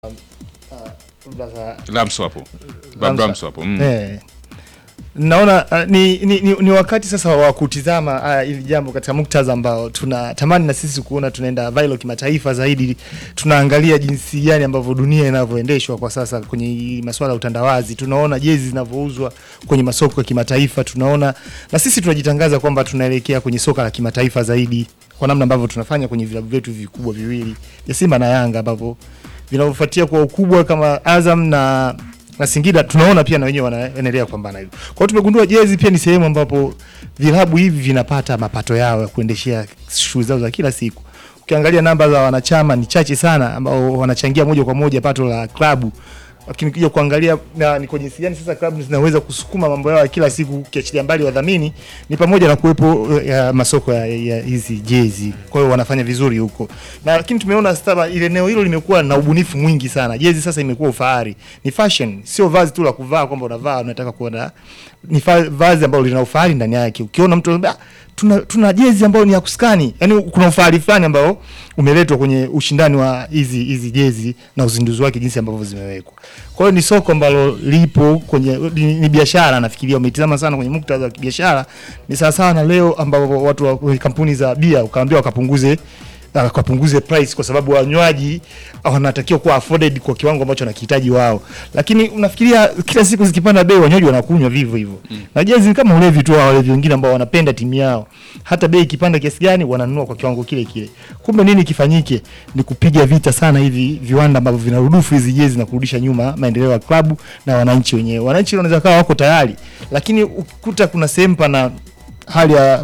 Lamso hapo. Bab Lamsa. Lamso hapo. Mm. Eh. Naona uh, ni, ni, ni, ni wakati sasa wa kutizama haya hili jambo katika muktadha ambao tunatamani na sisi kuona tunaenda viral kimataifa zaidi. Tunaangalia jinsi gani ambavyo dunia inavyoendeshwa kwa sasa kwenye hii masuala ya utandawazi. Tunaona jezi zinavyouzwa kwenye masoko ya kimataifa, tunaona na sisi tunajitangaza kwamba tunaelekea kwenye soka la kimataifa zaidi kwa namna ambavyo tunafanya kwenye vilabu vyetu vikubwa viwili vya Simba na Yanga ambavyo vinavyofuatia kwa ukubwa kama Azam na na Singida tunaona pia na wenyewe wanaendelea kupambana hivyo. Kwa hiyo tumegundua jezi pia ni sehemu ambapo vilabu hivi vinapata mapato yao ya kuendeshea shughuli zao za kila siku. Ukiangalia namba za wanachama ni chache sana ambao wanachangia moja kwa moja pato la klabu. Lakini ukija kuangalia na ni kwa jinsi gani sasa klabu zinaweza kusukuma mambo yao ya kila siku ukiachilia mbali wadhamini ni pamoja na kuwepo eh, ya masoko ya, ya hizi jezi. Kwa hiyo wanafanya vizuri huko. Na lakini tumeona sasa ile eneo hilo limekuwa na ubunifu mwingi sana. Jezi sasa imekuwa ufahari. Ni fashion, sio vazi tu la kuvaa kwamba unavaa unataka kuona. Ni fa- vazi ambalo lina ufahari ndani yake. Ukiona mtu anambia, "Ah, tuna, tuna jezi ambayo ni ya kuskani. Yaani kuna ufahari fulani ambao umeletwa kwenye ushindani wa hizi hizi jezi na uzinduzi wake jinsi ambavyo zimewekwa. Kwa hiyo ni soko ambalo lipo kwenye ni, ni biashara nafikiria umetizama sana kwenye muktadha wa kibiashara. Ni sawa sawa na leo ambapo watu wa kwenye kampuni za bia ukaambia wakapunguze wakapunguze price kwa sababu wanywaji wanatakiwa kuwa afforded kwa kiwango ambacho wanakihitaji wao, lakini unafikiria kila siku zikipanda bei wanywaji wanakunywa vivyo hivyo mm. na jezi ni kama ulevi tu wa walevi wengine ambao wanapenda timu yao, hata bei ikipanda kiasi gani wananunua kwa kiwango kile kile. Kumbe nini kifanyike? Ni kupiga vita sana hivi viwanda ambavyo vinarudufu hizi jezi na kurudisha nyuma maendeleo ya klabu na wananchi wenyewe. Wananchi wanaweza kawa wako tayari, lakini ukikuta kuna sehemu pana hali ya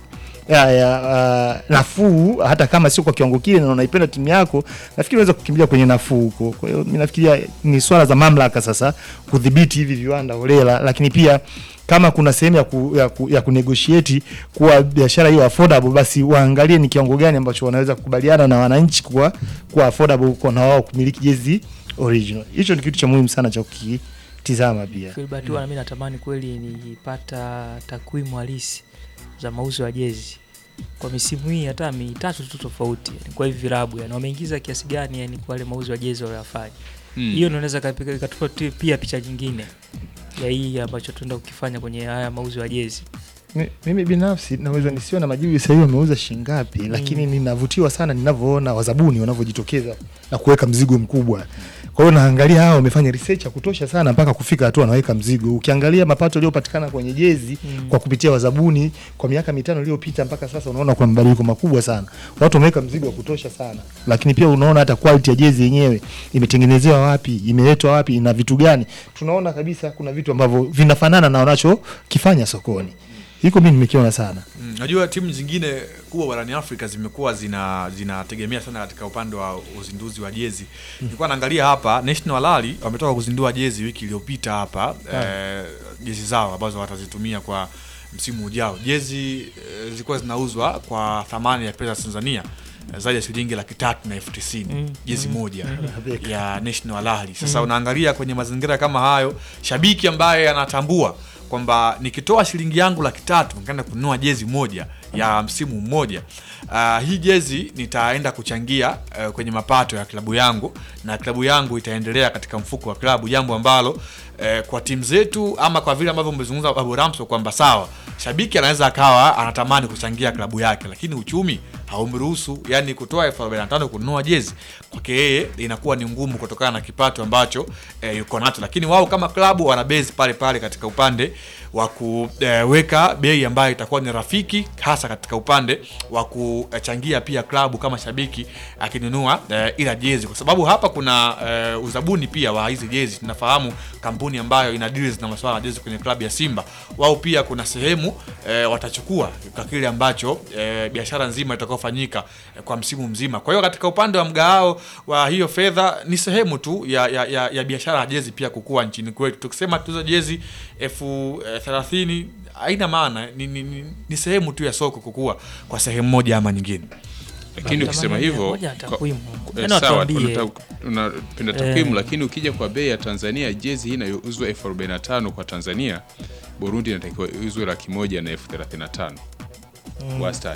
ya, ya uh, nafuu hata kama sio kwa kiwango kile na unaipenda timu yako, nafikiri unaweza kukimbilia kwenye nafuu huko. Kwa hiyo mimi nafikiria ni swala za mamlaka sasa kudhibiti hivi viwanda holela, lakini pia kama kuna sehemu ya, ku, ya, ku, ya kunegotiate kuwa biashara hiyo affordable, basi waangalie ni kiwango gani ambacho wanaweza kukubaliana na wananchi kuwa kuwa affordable kwa na wao kumiliki jezi original. Hicho ni kitu cha muhimu sana cha kukitizama pia. Filbert huwa na mimi natamani kweli nipata takwimu halisi za mauzo ya jezi kwa misimu hii hata mitatu tu tofauti, yani kwa hivi vilabu yani wameingiza kiasi gani yani kwa wale mauzo ya jezi waliyofanya. Mm. Hiyo ndio inaweza kapika- ikatupa tu pia picha nyingine ya hii ambacho tunaenda kukifanya kwenye haya mauzo ya jezi. Mi- Mimi binafsi naweza nisiwe na majibu sasa hivi wameuza shingapi, lakini ninavutiwa sana ninavyoona wazabuni wanavyojitokeza na kuweka mzigo mkubwa. Kwa hiyo naangalia hao wamefanya research ya kutosha sana mpaka kufika hatua wanaweka mzigo. Ukiangalia mapato yaliyopatikana kwenye jezi Mm. kwa kupitia wazabuni kwa miaka mitano iliyopita mpaka sasa, unaona kuna mabadiliko makubwa sana. Watu wameweka mzigo wa kutosha sana, lakini pia unaona hata quality ya jezi yenyewe imetengenezewa wapi, imeletwa wapi, ina vitu gani. Tunaona kabisa kuna vitu ambavyo vinafanana na wanachokifanya sokoni. Hiko mimi nimekiona sana. Mm, Najua timu zingine kubwa barani Afrika zimekuwa zina zinategemea sana katika upande wa uzinduzi wa jezi. Nilikuwa naangalia hapa National Rally wametoka kuzindua jezi wiki iliyopita hapa eh, jezi zao ambazo watazitumia kwa msimu ujao. Jezi eh, zilikuwa zinauzwa kwa thamani ya pesa za Tanzania eh, zaidi ya shilingi laki tatu na elfu tisini Mm, jezi mm, moja mm. ya National Rally. Sasa unaangalia kwenye mazingira kama hayo, shabiki ambaye anatambua kwamba nikitoa shilingi yangu laki tatu nikaenda kununua jezi moja ya msimu mmoja, uh, hii jezi nitaenda kuchangia uh, kwenye mapato ya klabu yangu na klabu yangu itaendelea katika mfuko wa klabu, jambo ambalo uh, kwa timu zetu ama kwa vile ambavyo umezungumza Babu Ramso kwamba sawa, shabiki anaweza akawa anatamani kuchangia klabu yake, lakini uchumi haumruhusu, yani kutoa elfu arobaini na tano kununua jezi kwake yeye inakuwa ni ngumu kutokana na kipato ambacho eh, yuko nacho, lakini wao kama klabu wana base pale pale katika upande wa kuweka bei ambayo itakuwa ni rafiki, hasa katika upande wa kuchangia pia klabu kama shabiki akinunua eh, ila jezi, kwa sababu hapa kuna eh, uzabuni pia wa hizi jezi. Tunafahamu kampuni ambayo ina deals na masuala ya jezi kwenye klabu ya Simba, wao pia kuna sehemu eh, watachukua kwa kile ambacho eh, biashara nzima itakayofanyika eh, kwa msimu mzima. Kwa hiyo katika upande wa mgao wa hiyo fedha ni sehemu tu ya, ya, ya, ya biashara ya jezi pia kukua nchini kwetu. Tukisema tuza jezi elfu eh, thelathini haina maana, ni, ni, ni, ni sehemu tu ya soko kukua kwa sehemu moja ama nyingine. Lakini ukisema Natamani hivyo moja ya kwa- takwimu. eh, Yaani sawa, watuambie. unata- unapenda takwimu, Eh. lakini ukija kwa bei ya Tanzania, jezi hii inayouzwa elfu arobaini na tano kwa Tanzania, Burundi inatakiwa iuzwe laki moja na elfu thelathini na tano wastani.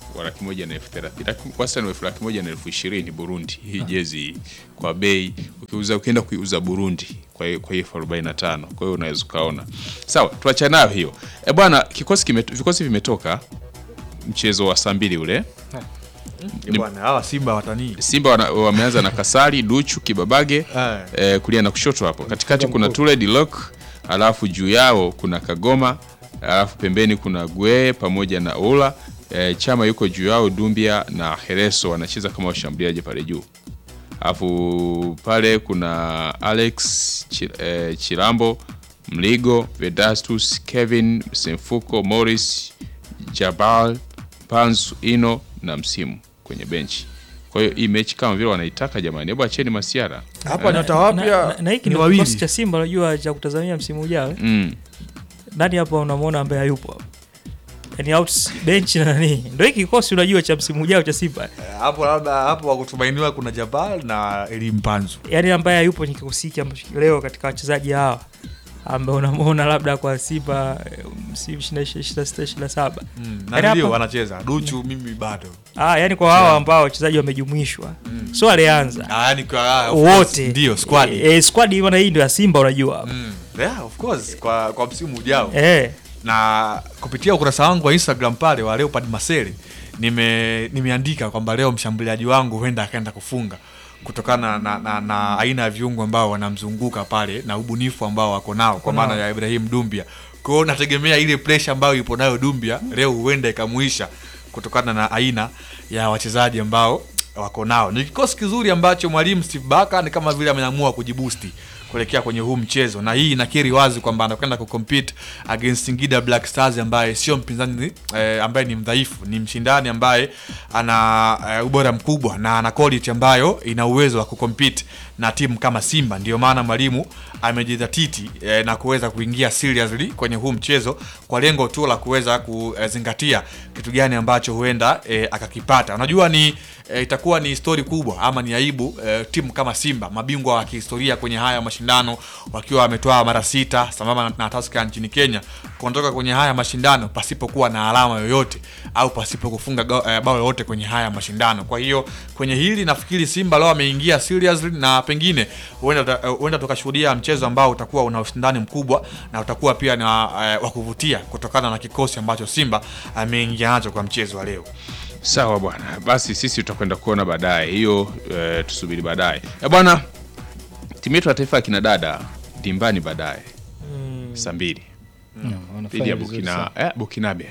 wa laki moja na elfu thelathini Laki- wastani wa elfu laki moja na elfu ishirini Burundi hii jezi hii. kwa bei ukiuza ukienda kuiuza Burundi kwa hiyo kwa hiyo elfu arobaini na tano kwa hiyo unaweza ukaona sawa tuachane nayo hiyo e bwana kikosi kimet, vikosi vimetoka mchezo wa saa mbili ule Eh, bwana hawa Simba watanii Simba wana, wameanza na Kasari, Duchu, Kibabage Eh. eh, kulia na kushoto hapo. Katikati kuna Tule Dilok, alafu juu yao kuna Kagoma, alafu pembeni kuna Gwe pamoja na Ola. Eh, Chama yuko juu yao, Dumbia na Hereso wanacheza kama washambuliaji pale juu. Alafu pale kuna Alex Chi- eh, Chilambo, Mligo, Vedastus, Kevin Semfuko, Morris, Jabal, Panzu, Ino na Msimu kwenye benchi. Kwa hiyo hii mechi kama vile wanaitaka jamani, hebu acheni masiara. hapa nyota na, wapya na, na hiki ni ndio kikosi wawili cha Simba unajua cha kutazamia msimu ujao. eh? Mm. Nani hapa unamwona ambaye hayupo hapa? Yaani out bench na nani? Ndio hiki kikosi unajua cha msimu ujao cha Simba. Eh, hapo labda hapo wakutumainiwa kuna Jabal na Eli Mpanzu Yaani ambaye hayupo ni kikosi hiki ambacho leo katika wachezaji hawa ambaye unamwona labda kwa Simba eh, msimu 26 27. mm. Yaani na ndio hapa- wanacheza Duchu mimi bado Ah, yani kwa hawa ambao wachezaji wamejumuishwa. So alianza ah, yani kwa ah, of course, wote. ndio squad Eh, eh, squad bwana hii ndio ya Simba unajua. mm. yeah, of course kwa kwa msimu ujao Eh. na kupitia ukurasa wangu wa Instagram pale wa Leopard Masele nime nimeandika kwamba leo mshambuliaji wangu huenda akaenda kufunga kutokana na, na, na aina ya viungo ambao wanamzunguka pale na ubunifu ambao wako nao kwa maana ya Ibrahim Dumbia. Kwa hiyo nategemea ile pressure ambayo ipo nayo Dumbia leo huenda ikamuisha kutokana na aina ya wachezaji ambao wako nao. Ni kikosi kizuri ambacho mwalimu Steve Barker ni kama vile ameamua kujibusti kuelekea kwenye huu mchezo, na hii inakiri wazi kwamba anakwenda kucompete against Singida Black Stars ambaye sio mpinzani eh, ambaye ni mdhaifu, ni mshindani ambaye ana eh, ubora mkubwa na ana quality ambayo ina uwezo wa kucompete na timu kama Simba. Ndio maana mwalimu amejidhatiti eh, na kuweza kuingia seriously kwenye huu mchezo kwa lengo tu la kuweza kuzingatia kitu gani ambacho huenda eh, akakipata. Unajua ni eh, itakuwa ni stori kubwa ama ni aibu eh, timu kama Simba, mabingwa wa kihistoria kwenye haya mashindano, wakiwa wametoa mara sita sambamba na Tusker nchini Kenya, kuondoka kwenye haya mashindano pasipokuwa na alama yoyote au pasipo kufunga go- eh, bao lolote kwenye haya mashindano. Kwa hiyo kwenye hili nafikiri Simba leo ameingia seriously na pengine huenda eh, huenda tukashuhudia mchezo ambao utakuwa una ushindani mkubwa na utakuwa pia na eh, wa kuvutia kutokana na kikosi ambacho Simba ameingia nacho kwa mchezo wa leo. Sawa bwana, basi sisi tutakwenda kuona baadaye hiyo, eh, tusubiri baadaye Eh, bwana. Timu yetu ya taifa ya kina dada dimbani baadaye saa mbili dhidi ya Burkina eh, Burkinabe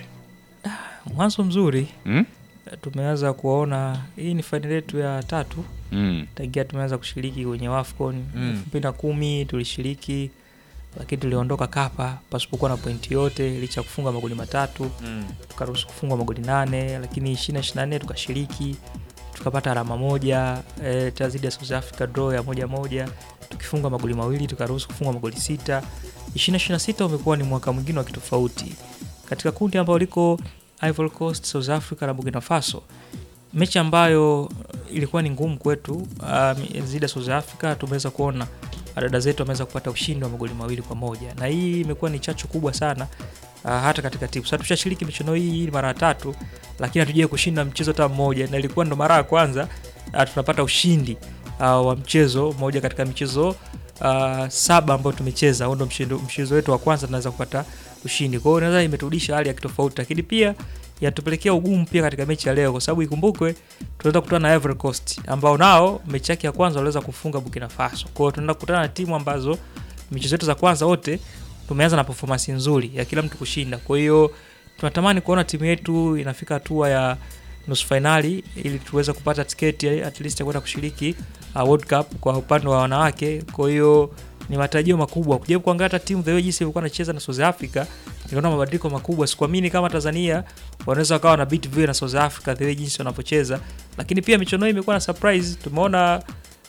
Mwanzo mzuri. mm? Tumeanza kuona hii ni fainali yetu ya tatu Mm. tangia tumeanza kushiriki kwenye WAFCON Mm. elfu mbili na kumi tulishiriki, lakini tuliondoka Kapa pasipokuwa na pointi yote, licha ya kufunga magoli matatu tukaruhusu kufungwa magoli nane, lakini ishirini ishirini na nne tukashiriki tukapata alama moja e, tena dhidi ya South Africa draw ya moja moja, tukifunga magoli mawili tukaruhusu kufungwa magoli sita. ishirini ishirini na sita umekuwa ni mwaka mwingine wa kitofauti katika kundi ambao liko Ivory Coast, South Africa na Burkina Faso, mechi ambayo ilikuwa ni ngumu kwetu um, dhidi ya South Africa tumeweza kuona dada zetu wameweza kupata ushindi wa magoli mawili kwa moja na hii imekuwa ni chachu kubwa sana uh, hata katika timu sasa tushashiriki michuano hii hii mara tatu lakini hatujawai kushinda mchezo hata mmoja na ilikuwa ndo mara ya kwanza uh, tunapata ushindi uh, wa mchezo mmoja katika michezo uh, saba ambayo tumecheza huo ndo mshindo- mchezo wetu wa kwanza tunaweza kupata ushindi kwa hiyo naweza imeturudisha hali ya kitofauti lakini pia yatupelekea ugumu pia katika mechi ya leo kwa sababu ikumbukwe tunaweza kukutana na Ivory Coast ambao nao mechi yake ya kwanza waliweza kufunga Burkina Faso. Kwa hiyo tunaenda kukutana na timu ambazo michezo yetu za kwanza wote tumeanza na performance nzuri ya kila mtu kushinda. Kwa hiyo tunatamani kuona timu yetu inafika hatua ya nusu fainali ili tuweze kupata tiketi at least ya kwenda kushiriki uh, World Cup kwa upande wa wanawake. Kwa hiyo ni matarajio makubwa kujaribu kuangalia hata timu the way jinsi ilikuwa inacheza na South Africa, nikaona mabadiliko makubwa. Sikuamini kama Tanzania wanaweza wakawa na beat vile na South Africa the way jinsi wanavyocheza, lakini pia michuano hii imekuwa na surprise. Tumeona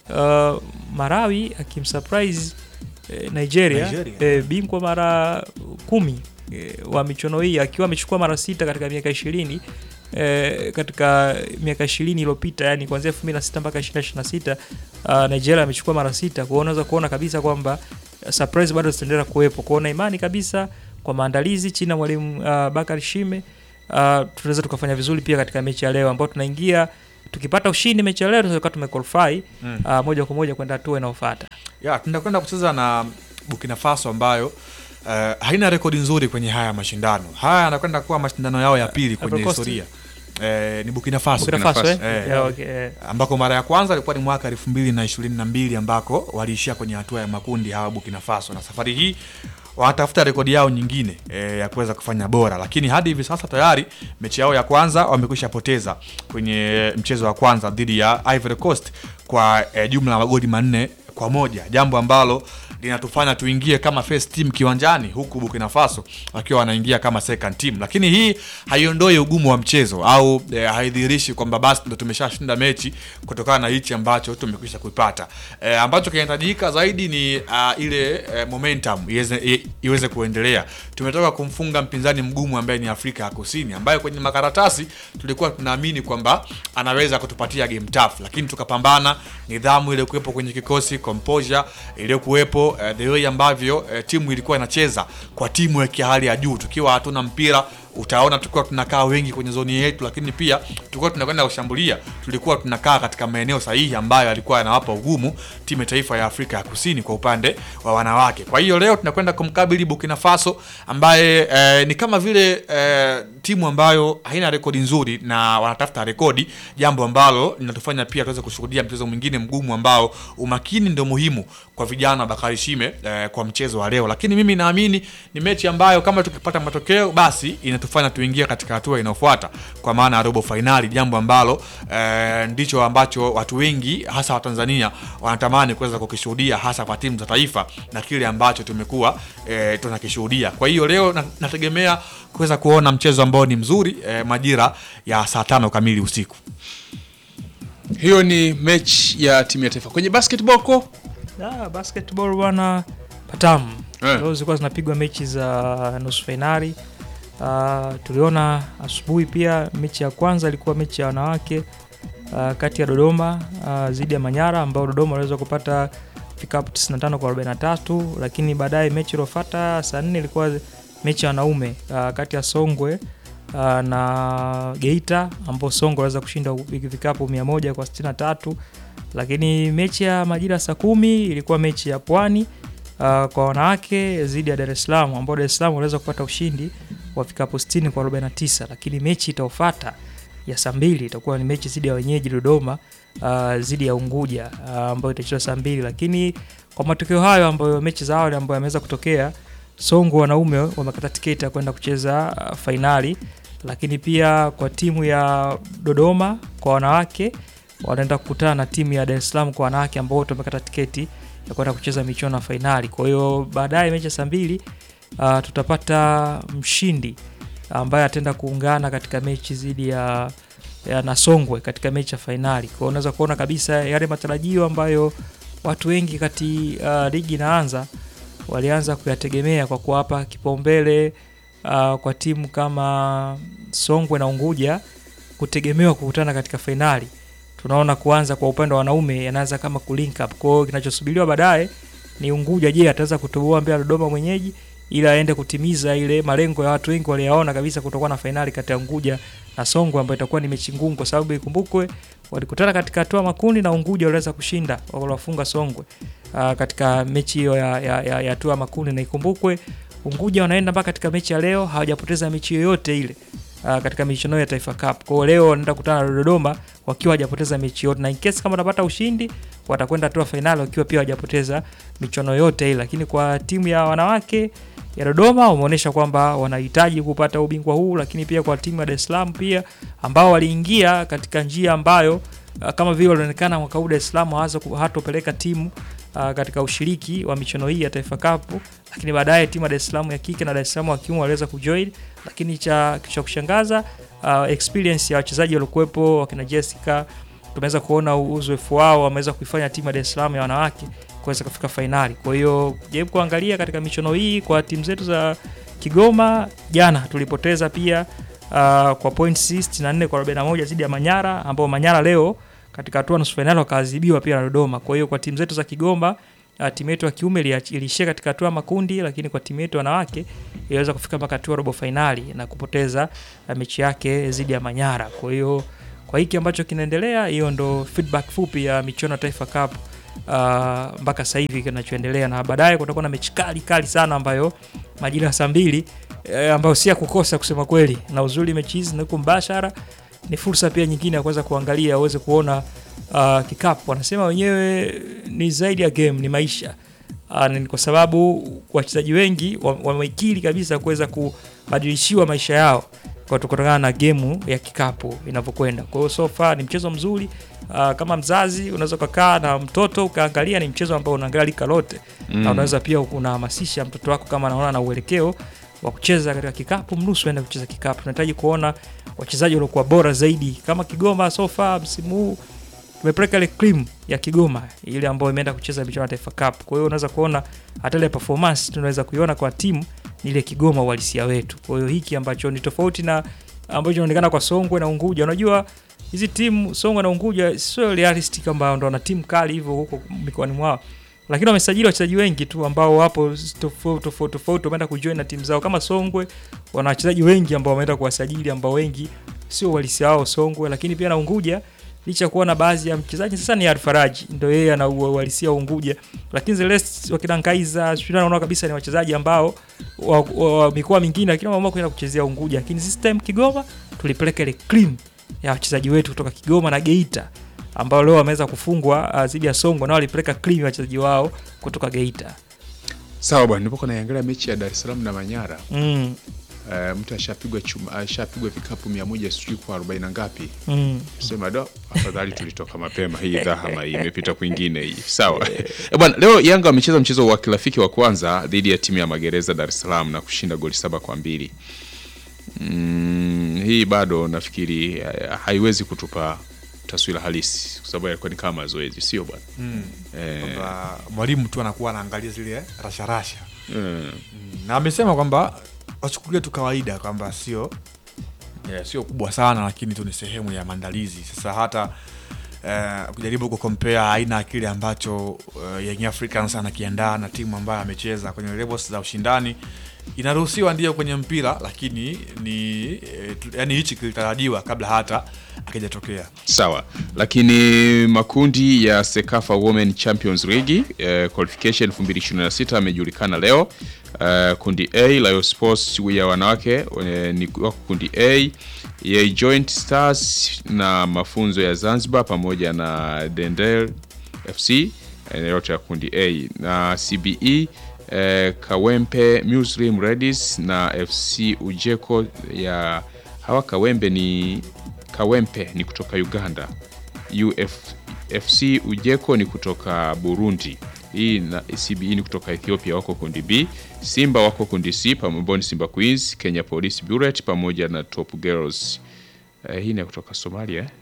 uh, Marawi akimsurprise eh, Nigeria, Nigeria. eh, bingwa mara kumi eh, wa michuano hii akiwa amechukua mara sita katika miaka ishirini eh, katika miaka ishirini iliyopita yani kuanzia elfu mbili na sita mpaka ishirini na sita uh, Nigeria amechukua mara sita. Kwa hiyo unaweza kuona kabisa kwamba uh, surprise bado zitaendelea kuwepo. Kwa hiyo na imani kabisa kwa maandalizi chini ya mwalimu uh, Bakari Shime tunaweza tukafanya vizuri pia katika mechi ya leo ambao tunaingia tukipata ushindi mechi ya leo tunaweza tumequalify Mm. uh, moja kwa moja kwenda hatua inayofuata. ya tunakwenda kucheza na Burkina Faso ambayo eh, haina rekodi nzuri kwenye haya mashindano. Haya yanakwenda kuwa mashindano yao ya pili kwenye Ivory Coast. historia. Eh, ni Burkina Faso Burkina Burkina Faso eh? Faso. Eh. Yeah, okay, eh. ambako mara ya kwanza ilikuwa ni mwaka elfu mbili na ishirini na mbili ambako waliishia kwenye hatua ya makundi hawa Burkina Faso, na safari hii wanatafuta rekodi yao nyingine e, ya kuweza kufanya bora, lakini hadi hivi sasa tayari mechi yao ya kwanza wamekwisha poteza kwenye mchezo wa kwanza dhidi ya Ivory Coast kwa e, jumla ya magoli manne kwa moja, jambo ambalo linatufanya tuingie kama first team kiwanjani, huku Burkina Faso wakiwa wanaingia kama second team. Lakini hii haiondoi ugumu wa mchezo au e, haidhihirishi kwamba basi ndo tumeshashinda mechi kutokana na hichi ambacho tumekwisha kuipata. E, ambacho kinahitajika zaidi ni uh, ile e, momentum iweze, i, iweze kuendelea. Tumetoka kumfunga mpinzani mgumu ambaye ni Afrika ya Kusini, ambaye kwenye makaratasi tulikuwa tunaamini kwamba anaweza kutupatia game tough, lakini tukapambana. Nidhamu ile kuwepo kwenye kikosi, composure iliyokuwepo, uh, the way ambavyo uh, timu ilikuwa inacheza kwa timu ya hali ya juu, tukiwa hatuna mpira utaona tulikuwa tunakaa wengi kwenye zoni yetu, lakini pia tulikuwa tunakwenda kushambulia, tulikuwa tunakaa katika maeneo sahihi ambayo alikuwa yanawapa ugumu timu ya taifa ya Afrika ya Kusini kwa upande wa wanawake. Kwa hiyo leo tunakwenda kumkabili Burkina Faso ambaye eh, ni kama vile eh, timu ambayo haina rekodi nzuri na wanatafuta rekodi, jambo ambalo linatufanya pia tuweze kushuhudia mchezo mwingine mgumu ambao umakini ndio muhimu kwa vijana wa Bakari Shime eh, kwa mchezo wa leo, lakini mimi naamini ni mechi ambayo kama tukipata matokeo basi inatufanya tuingie katika hatua inayofuata kwa maana ya robo fainali, jambo ambalo eh, ndicho ambacho watu wengi hasa Watanzania wanatamani kuweza kukishuhudia hasa kwa timu za taifa na kile ambacho tumekuwa eh, tunakishuhudia. Kwa hiyo leo na- nategemea kuweza kuona mchezo ambao ni mzuri eh, majira ya saa tano kamili usiku. Hiyo ni mechi ya timu ya taifa. Kwenye basketball ko Ah, basketball bwana patamu. Eh. Leo zilikuwa zinapigwa mechi za nusu fainali. Uh, tuliona asubuhi pia mechi ya kwanza ilikuwa mechi ya wanawake uh, kati ya Dodoma uh, dhidi ya Manyara ambao Dodoma waliweza kupata vikapu 95 kwa 43, lakini baadaye mechi iliyofuata saa 4 ilikuwa mechi ya wanaume uh, kati ya Songwe uh, na Geita ambao Songwe waliweza kushinda vikapu 100 kwa 63 lakini mechi ya majira ya saa kumi ilikuwa mechi ya Pwani uh, kwa wanawake dhidi ya Dar es Salaam ambao Dar es Salaam waliweza kupata ushindi wa vikapu 60 kwa 49, lakini mechi itaofata ya saa mbili itakuwa ni mechi dhidi ya wenyeji Dodoma uh, dhidi ya Unguja uh, ambayo itachezwa saa mbili, lakini kwa matokeo hayo ambayo mechi za awali ambayo yameweza kutokea, Songo wanaume wamekata tiketi ya kwenda kucheza uh, fainali, lakini pia kwa timu ya Dodoma kwa wanawake wanaenda kukutana na timu ya Dar es Salaam kwa wanawake ambao wote wamekata tiketi ya kwenda kucheza michuano ya fainali. Kwa hiyo baadaye mechi ya saa mbili uh, tutapata mshindi ambaye ataenda kuungana katika mechi dhidi ya, ya Nasongwe katika mechi ya fainali. Kwa hiyo unaweza kuona kabisa yale matarajio ambayo watu wengi kati uh, ligi inaanza walianza kuyategemea kwa kuwapa kipaumbele uh, kwa timu kama Songwe na Unguja kutegemewa kukutana katika fainali tunaona kuanza kwa upande wa wanaume yanaanza kama kulink up. Kwa hiyo kinachosubiriwa baadaye ni Unguja, je, ataweza kutoboa mbele ya Dodoma mwenyeji ili aende kutimiza ile malengo ya watu wengi waliyaona kabisa kutokuwa na fainali kati ya Unguja na Songwe ambayo itakuwa ni mechi ngumu, kwa sababu ikumbukwe walikutana katika hatua makundi na Unguja waliweza kushinda waliwafunga Songwe uh, katika mechi hiyo ya ya, ya, ya hatua makundi, na ikumbukwe Unguja wanaenda mpaka katika mechi ya leo hawajapoteza mechi yoyote ile uh, katika michuano ya Taifa Cup. Kwa hiyo leo wanaenda kukutana na Dodoma wakiwa hawajapoteza mechi yote, na in case kama watapata ushindi watakwenda hatua fainali wakiwa pia hawajapoteza michuano yote ile. Lakini kwa timu ya wanawake ya Dodoma wameonyesha kwamba wanahitaji kupata ubingwa huu, lakini pia kwa timu ya Dar es Salaam pia ambao waliingia katika njia ambayo uh, kama vile walionekana mwaka huu Dar es Salaam hawaza hatopeleka timu uh, katika ushiriki wa michuano hii ya Taifa Cup, lakini baadaye timu ya Dar es Salaam ya kike na Dar es Salaam wa kiume waliweza kujoin, lakini cha, cha kushangaza uh, experience ya wachezaji waliokuwepo wakina Jessica, tumeweza kuona uzoefu wao, wameweza kuifanya timu ya Dar es Salaam ya wanawake kuweza kufika fainali. Kwa hiyo jaribu kuangalia katika michuano hii kwa timu zetu za Kigoma, jana tulipoteza pia uh, kwa points 64 kwa 41 dhidi ya Manyara, ambao Manyara leo katika hatua nusu fainali wakaadhibiwa pia na Dodoma. Kwa hiyo kwa timu zetu za Kigoma uh, timu yetu ya kiume ilia- iliishia katika hatua ya makundi, lakini kwa timu yetu ya wanawake iliweza kufika mpaka hatua ya robo fainali na kupoteza uh, mechi yake dhidi ya Manyara. Kwa hiyo kwa hiki ambacho kinaendelea, hiyo ndo feedback fupi ya michuano ya Taifa Cup uh, mpaka sasa hivi kinachoendelea, na baadaye kutakuwa na mechi kali kali sana ambayo majira ya saa mbili eh, ambayo si ya kukosa kusema kweli, na uzuri mechi hizi zinakuwa mbashara, ni fursa pia nyingine ya kuweza kuangalia uweze kuona uh, kikapu. Wanasema wenyewe ni zaidi ya game, ni maisha uh, ni kwa sababu wachezaji wengi wa- wamekiri kabisa kuweza kubadilishiwa maisha yao kwa kutokana na gemu ya kikapu inavyokwenda. Kwa hiyo so far ni mchezo mzuri. Uh, kama mzazi unaweza ukakaa na mtoto ukaangalia, ni mchezo ambao unaangalia lika lote mm. na unaweza pia unahamasisha mtoto wako kama anaona na uelekeo wa kucheza katika kikapu, mnusu aende kucheza kikapu. Tunahitaji kuona wachezaji waliokuwa bora zaidi kama Kigoma. So far msimu huu tumepeleka ile cream ya Kigoma ile ambayo imeenda kucheza michuano ya Taifa Cup. Kwa hiyo unaweza kuona hata ile performance tunaweza kuiona kwa timu ni ile Kigoma uhalisia wetu. Kwa hiyo hiki ambacho ni tofauti na ambacho inaonekana kwa Songwe na Unguja. Unajua hizi timu Songwe na Unguja sio realistic kwamba ndo wana timu kali hivyo huko mikoani mwao, lakini wamesajili wachezaji wengi tu ambao wapo tofauti tofauti tofauti, wameenda kujoin na timu zao. Kama Songwe wana wachezaji wengi ambao wameenda kuwasajili ambao wengi sio uhalisia wao Songwe, lakini pia na Unguja licha ya kuwa na baadhi ya mchezaji sasa ni Alfaraji ndio yeye ana uhalisia wa Unguja, lakini the rest wakina Nkaiza sio, naona kabisa ni wachezaji ambao wa, wa, wa mikoa mingine, lakini wameamua kwenda kuchezea Unguja, lakini this time Kigoma tulipeleka ile cream ya wachezaji wetu kutoka Kigoma na Geita ambao leo wameweza kufungwa uh, dhidi ya Songwe, nao walipeleka cream ya wachezaji wao kutoka Geita. Sawa bwana, nilipokuwa naiangalia mechi ya Dar es Salaam na Manyara Mm, eh, mtu ashapigwa chuma ashapigwa vikapu mia moja sijui kwa arobaini na ngapi mm. sema do afadhali tulitoka mapema hii dhahama hii imepita kwingine hii sawa Eh, bwana leo yanga wamecheza mchezo wa kirafiki wa kwanza dhidi ya timu ya magereza dar es salaam na kushinda goli saba kwa mbili mm, hii bado nafikiri eh, haiwezi kutupa taswira halisi kwa sababu yalikuwa ni kama mazoezi sio bwana Mm. eh, kwamba mwalimu tu anakuwa anaangalia zile rasharasha eh, Mm, na amesema kwamba wachukulie tu kawaida kwamba sio eh, sio kubwa sana lakini tu ni sehemu ya maandalizi sasa hata eh, kujaribu kukompea aina ya kile ambacho eh, Young Africans anakiandaa na timu ambayo amecheza kwenye levels za ushindani inaruhusiwa ndio kwenye mpira lakini ni eh, tu- yani hichi kilitarajiwa kabla hata akijatokea sawa lakini makundi ya sekafa women champions league eh, qualification 2026 amejulikana leo eh, kundi a Lio sports ya wanawake eh, ni wako kundi a ya joint stars na mafunzo ya zanzibar pamoja na dendel fc eh, yote ya kundi a na cbe eh, kawempe muslim redis na fc ujeko ya hawa kawembe ni kawempe ni kutoka uganda uf fc ujeko ni kutoka burundi hii na cbe ni kutoka ethiopia wako kundi b simba wako kundi c pamoja ni simba queens kenya police buret pamoja na top girls eh, hii ni ya kutoka somalia eh?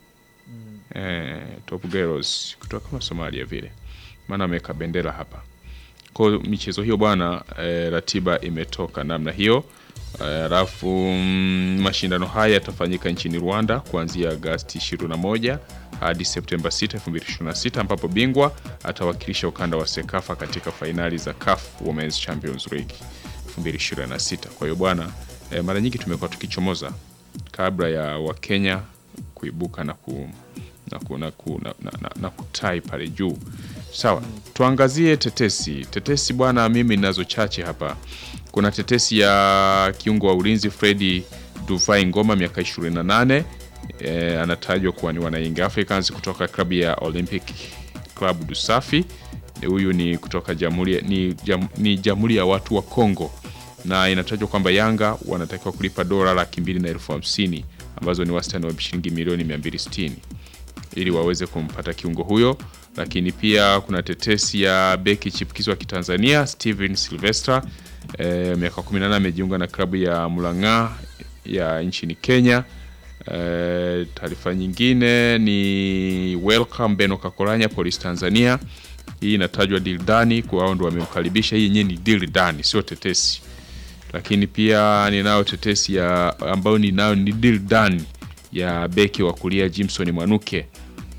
Eh, top girls kutoka kama somalia vile maana ameweka bendera hapa kwa michezo hiyo bwana eh, ratiba imetoka namna hiyo Eh, alafu mm, mashindano haya yatafanyika nchini Rwanda kuanzia Agasti 21 hadi Septemba 6, 2026 ambapo bingwa atawakilisha ukanda wa Sekafa katika fainali za CAF Women's Champions League 2026. Kwa hiyo bwana eh, mara nyingi tumekuwa tukichomoza kabla ya Wakenya kuibuka na ku na, ku, na, ku, na, na, na, na kutai pale juu. Sawa, tuangazie tetesi. Tetesi bwana, mimi ninazo chache hapa. Kuna tetesi ya kiungo wa ulinzi Fredi Duvai Ngoma miaka 28 e, anatajwa kuwa ni wana Young Africans kutoka klabu ya Olympic Club Dusafi. E, Huyu ni kutoka jamhuri ya- ni, jam, ni jamhuri ya watu wa Kongo na inatajwa kwamba Yanga wanatakiwa kulipa dola laki mbili na elfu hamsini ambazo ni wastani wa shilingi milioni 260 ili waweze kumpata kiungo huyo. Lakini pia kuna tetesi ya beki chipukizi wa Kitanzania Steven Silvestra e, miaka 18 amejiunga na klabu ya Mulang'a ya nchini Kenya. E, taarifa nyingine ni welcome Beno Kakolanya Police Tanzania. Hii inatajwa Dildani kwa wao ndo wamemkaribisha. Hii yenyewe ni Dildani, sio tetesi lakini pia ninayo tetesi ya ambayo ninayo ni deal done ya beki wa kulia Jimson Mwanuke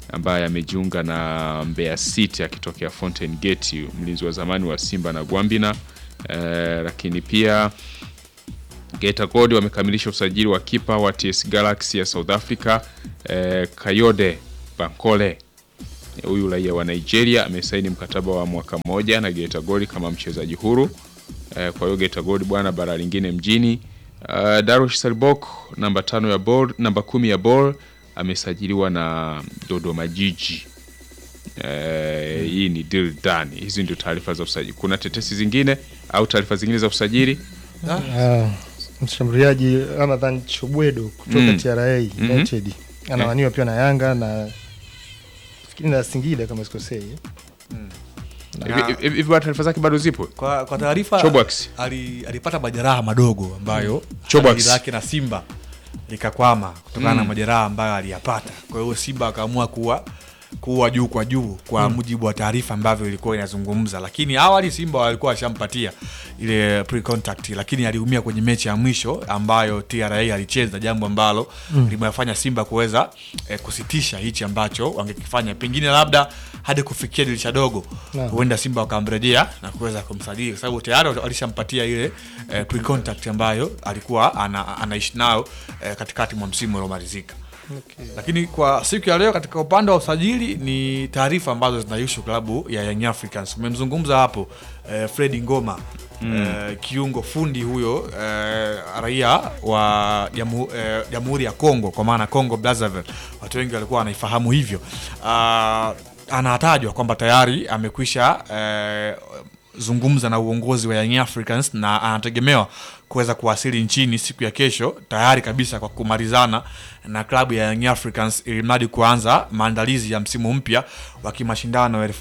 ambaye amejiunga na Mbeya City akitokea Fountain Gate, mlinzi wa zamani wa Simba na Gwambina. Eh, lakini pia Geita Gold wamekamilisha usajili wa kipa wa TS Galaxy ya South Africa eh, Kayode Bankole. Huyu raia wa Nigeria amesaini mkataba wa mwaka mmoja na Geita Gold kama mchezaji huru. Eh, kwa hiyo Geita Gold bwana, bara lingine mjini. Uh, Darush Salbok namba tano ya ball, namba kumi ya ball amesajiliwa na Dodoma Jiji. Eh, hii ni deal done. Hizi ndio taarifa za usajili. Kuna tetesi zingine au taarifa zingine za usajili? Ah, mshambuliaji Ramadhan Chobwedo kutoka Mm. TRA Mhm. United anawaniwa pia na Yanga na fikiri na Singida kama sikosei. Hivi hivi- hivi bwana, taarifa zake bado zipo? Kwa, kwa taarifa Chobwax. ali, alipata majeraha madogo ambayo Chobwax. jiji lake na Simba likakwama kutokana na majeraha ambayo aliyapata. Kwa hiyo Simba akaamua kuwa kuwa juu kwa juu kwa mujibu wa taarifa ambavyo ilikuwa inazungumza, lakini awali Simba walikuwa washampatia ile pre contact, lakini aliumia kwenye mechi ya mwisho ambayo TRA alicheza, jambo ambalo limewafanya Simba kuweza eh, kusitisha hichi ambacho wangekifanya pengine labda hadi kufikia dirisha dogo Naam. huenda Simba wakamrejea na kuweza kumsajili kwa sababu tayari walishampatia ile eh, pre contact ambayo alikuwa ana, anaishi nayo eh, katikati mwa msimu uliomalizika. Lakini kwa siku ya leo katika upande wa usajili ni taarifa ambazo zinahusu klabu ya Young Africans. Umemzungumza hapo eh, Fredi Ngoma eh, kiungo fundi huyo eh, raia wa jamu- eh, Jamhuri ya Kongo kwa maana Congo Brazzaville, watu wengi walikuwa wanaifahamu hivyo. Ah, anatajwa kwamba tayari amekwisha eh, zungumza na uongozi wa Young Africans na anategemewa kuweza kuwasili nchini siku ya kesho tayari kabisa kwa kumalizana na klabu ya Young Africans ili mradi kuanza maandalizi ya msimu mpya wa kimashindano ya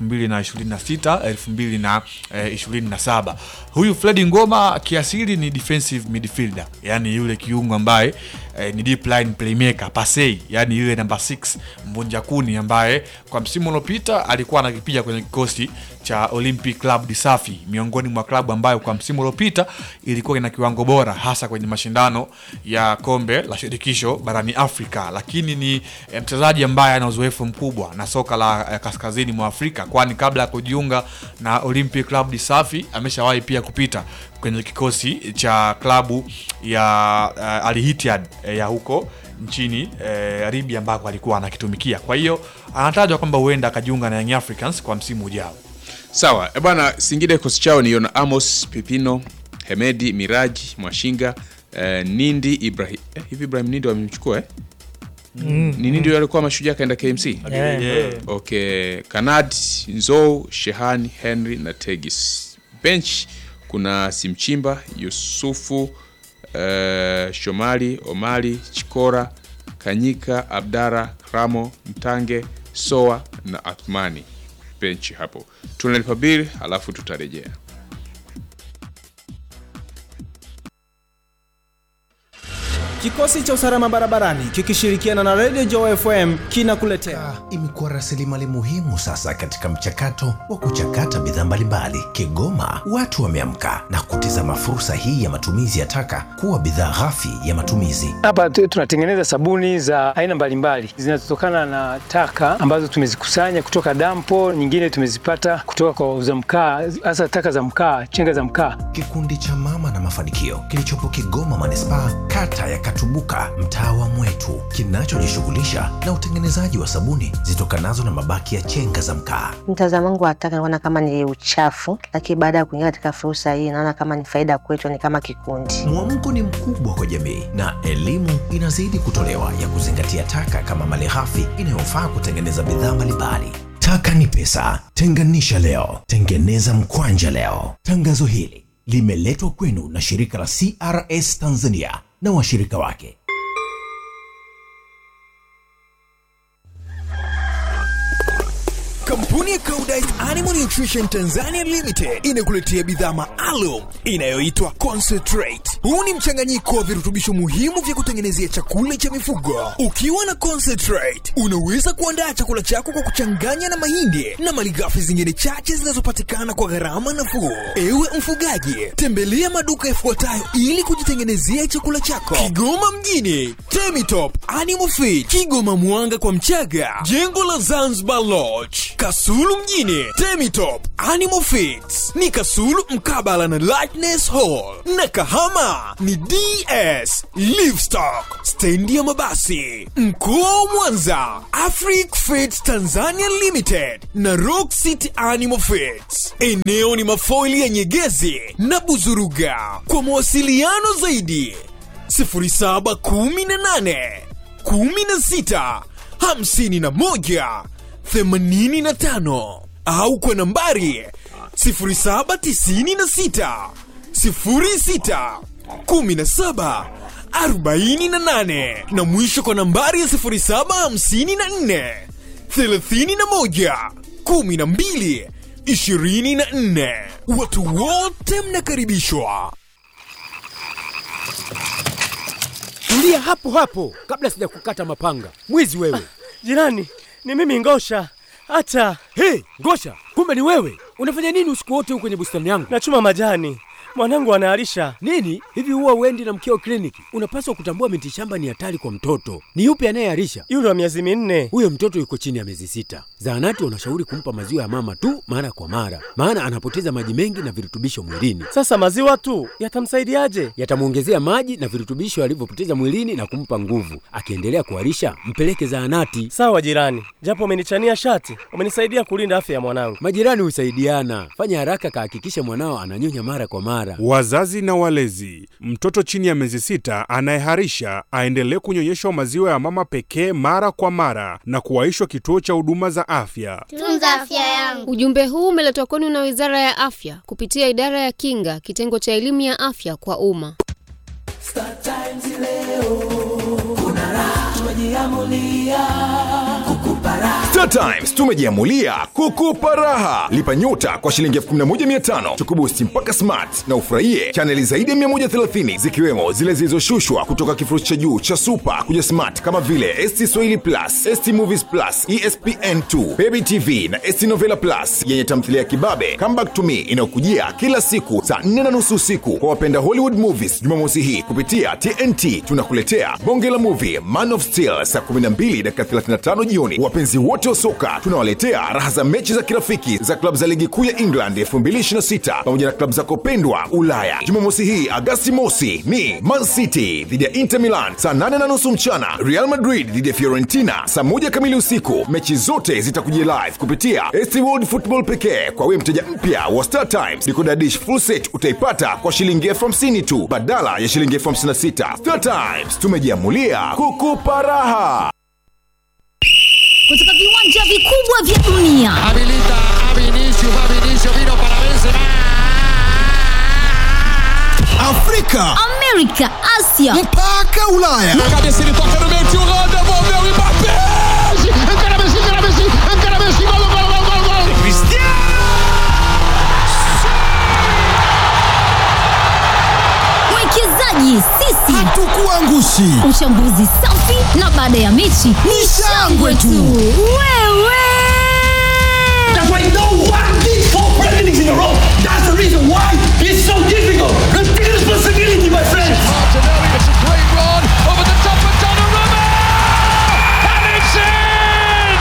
2026 2027. Huyu Fredi Ngoma kiasili ni defensive midfielder, yani yule kiungo ambaye eh, ni deep line playmaker pasei, yani yule namba 6 mvunja kuni ambaye kwa msimu uliopita alikuwa anakipiga kwenye kikosi cha Olympic Club de Safi, miongoni mwa klabu ambayo kwa msimu uliopita ilikuwa ina kiwango bora hasa kwenye mashindano ya kombe la shirikisho barani Afrika, lakini ni eh, mchezaji ambaye ana uzoefu mkubwa na soka la eh, kaskazini mwa Afrika, kwani kabla ya kujiunga na Olympic Club de Safi ameshawahi pia kupita kwenye kikosi cha klabu ya uh, Al Ittihad eh, ya huko nchini eh, Libya ambako alikuwa anakitumikia. Kwa hiyo anatajwa kwamba huenda akajiunga na Young Africans kwa msimu ujao. Sawa e bwana, Singida kikosi chao ni Yona Amos, Pipino, Hemedi, Miraji, Mwashinga, eh, Nindi, Ibrahim eh, hivi Ibrahim Nindi wamemchukua eh? Ni Nindi yule alikuwa mashujaa akaenda KMC. Yeah. Okay, Kanad, Nzou, Shehani, Henry na Tegis. Bench kuna Simchimba, Yusufu, eh, Shomali, Omali, Chikora, Kanyika, Abdara, Ramo, Mtange, Soa na Athmani. Benchi hapo. Tunalipa bili alafu tutarejea. Kikosi cha usalama barabarani kikishirikiana na Radio Joy FM kinakuletea Ah, imekuwa rasilimali muhimu sasa katika mchakato wa kuchakata bidhaa mbalimbali. Kigoma watu wameamka na kutizama fursa hii ya matumizi ya taka kuwa bidhaa ghafi ya matumizi. Hapa tu- tunatengeneza sabuni za aina mbalimbali zinazotokana na taka ambazo tumezikusanya kutoka dampo, nyingine tumezipata kutoka kwa wauza mkaa, hasa taka za mkaa, chenga za mkaa. Kikundi cha Mama na Mafanikio kilichopo Kigoma manispaa, kata ya Katubuka, mtaa wa Mwetu, kinachojishughulisha na utengenezaji wa sabuni zitokanazo na mabaki ya chenga za mkaa. Mtazamo wangu wa taka naona kama ni uchafu, lakini baada ya kuingia katika fursa hii naona kama ni faida kwetu, ni kama kikundi. Mwamko ni mkubwa kwa jamii na elimu inazidi kutolewa ya kuzingatia taka kama malighafi inayofaa kutengeneza bidhaa mbalimbali. Taka ni pesa, tenganisha leo, tengeneza mkwanja leo. Tangazo hili limeletwa kwenu na shirika la CRS Tanzania na washirika wake. Kampuni ya Koudijt Animal Nutrition Tanzania Limited inakuletea bidhaa maalum inayoitwa Concentrate. Huu ni mchanganyiko wa virutubisho muhimu vya kutengenezea chakula cha mifugo. Ukiwa na concentrate, unaweza kuandaa chakula chako kwa kuchanganya na mahindi na malighafi zingine chache zinazopatikana kwa gharama nafuu. Ewe mfugaji, tembelea maduka yafuatayo ili kujitengenezea chakula chako: Kigoma mjini, Temitop Animal Feed, Kigoma Mwanga kwa Mchaga, jengo la Zanzibar Lodge, Kasulu mjini, Temitop Animal Feeds ni Kasulu mkabala na Lightness Hall, na Kahama ni DS Livestock, stendi ya mabasi. Mkoa wa Mwanza, Afric Feeds Tanzania Limited na Rock City Animal Feeds. Eneo ni mafoili ya Nyegezi na Buzuruga. Kwa mawasiliano zaidi 0718 16 51 85 au kwa nambari 0796 06 17 48 na mwisho kwa nambari ya 0754 31 12 24. Watu wote mnakaribishwa. Tulia hapo hapo kabla sijakukata mapanga. Mwizi wewe. Jirani, ni mimi Ngosha. Hata Hey, Ngosha, kumbe ni wewe. Unafanya nini usiku wote huko kwenye bustani yangu? nachuma majani, mwanangu anaharisha. Nini? Hivi huwa uendi na mkeo kliniki? Unapaswa kutambua miti shamba ni hatari kwa mtoto. Ni yupi anayeharisha? Yule wa miezi minne. Huyo mtoto yuko chini ya miezi sita. Zahanati wanashauri kumpa maziwa ya mama tu mara kwa mara, maana anapoteza maji mengi na virutubisho mwilini. Sasa maziwa tu yatamsaidiaje? Yatamwongezea maji na virutubisho alivyopoteza mwilini na kumpa nguvu. Akiendelea kuharisha, mpeleke zahanati. Sawa jirani, japo umenichania shati, umenisaidia kulinda afya ya mwanangu. Majirani husaidiana. Fanya haraka, kahakikishe mwanao ananyonya mara kwa mara. Wazazi na walezi, mtoto chini ya miezi sita anayeharisha aendelee kunyonyeshwa maziwa ya mama pekee mara kwa mara na kuwaishwa kituo cha huduma za afya. Tunza afya yangu. Ujumbe huu umeletwa kwenu na Wizara ya Afya kupitia Idara ya Kinga, kitengo cha elimu ya afya kwa umma. Star Times leo kuna raha, tumejiamulia kukupa raha. Star Times tumejiamulia kukupa raha. Lipa nyota kwa shilingi 11500 tukubusti mpaka smart na ufurahie chaneli zaidi ya 130 zikiwemo zile zilizoshushwa kutoka kifurushi cha juu cha super kuja smart kama vile ST Swahili Plus, ST Movies Plus, ESPN2, Baby TV na ST Novela Plus yenye tamthilia ya kibabe Come Back to Me inayokujia kila siku saa 4 na nusu usiku kwa wapenda Hollywood movies. Jumamosi hii kupitia TNT tunakuletea bonge la movie Man of Steel saa 12 dakika 35 jioni. Wapenzi wote wa soka tunawaletea raha za mechi za kirafiki za klabu za ligi kuu ya England 2026 pamoja na klabu zako pendwa Ulaya. Jumamosi hii Agasti mosi ni Man City dhidi ya Inter Milan saa 8 na nusu mchana, Real Madrid dhidi ya Fiorentina saa moja kamili usiku. Mechi zote zitakujia live kupitia ST World Football pekee. Kwa wewe mteja mpya wa Star Times, decoder dish full set utaipata kwa shilingi elfu hamsini tu badala ya shilingi elfu hamsini na sita. Star Times tumejiamulia kukupa raha. kutoka viwanja vikubwa vya dunia Habilita a Vinicius, va Vinicius, vino para Benzema. Afrika, Amerika, Asia mpaka Ulaya. Na cabeça ele toca no meio, tio Rô, devolveu o Mbappé. Encara Messi, encara Messi, encara Messi, gol, gol, gol, gol, gol. Cristiano! mwekezaji sisi Hatukuangushi. uchambuzi safi na baada ya mechi ni shangwe tu wewe That's why no one did four presidents in a row. That's the reason why it's so difficult. Take responsibility, my friends. Martinelli, it's a great run over the top of Donnarumma. And it's in!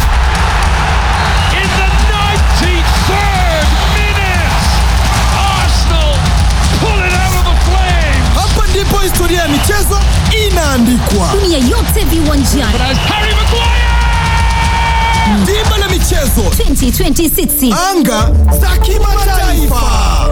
In the 93rd minute, Arsenal pull it out of the flames. Hapa ndipo historia ya michezo inaandikwa. dunia yote viwanjani Harry Maguire! Dimba la michezo, 2026 anga za kimataifa.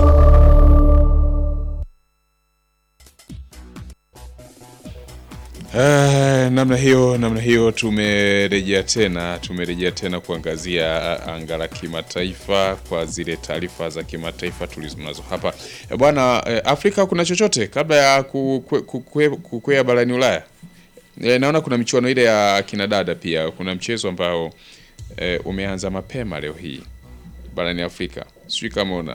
Eh, namna hiyo namna hiyo tumerejea tena tumerejea tena kuangazia anga la kimataifa kwa zile taarifa za kimataifa tulizonazo hapa Eh, bwana eh, Afrika kuna chochote kabla ya kukwea ku, ku, kukwea barani Ulaya eh, naona kuna michuano ile ya kinadada pia kuna mchezo ambao eh, umeanza mapema leo hii barani Afrika sijui kama una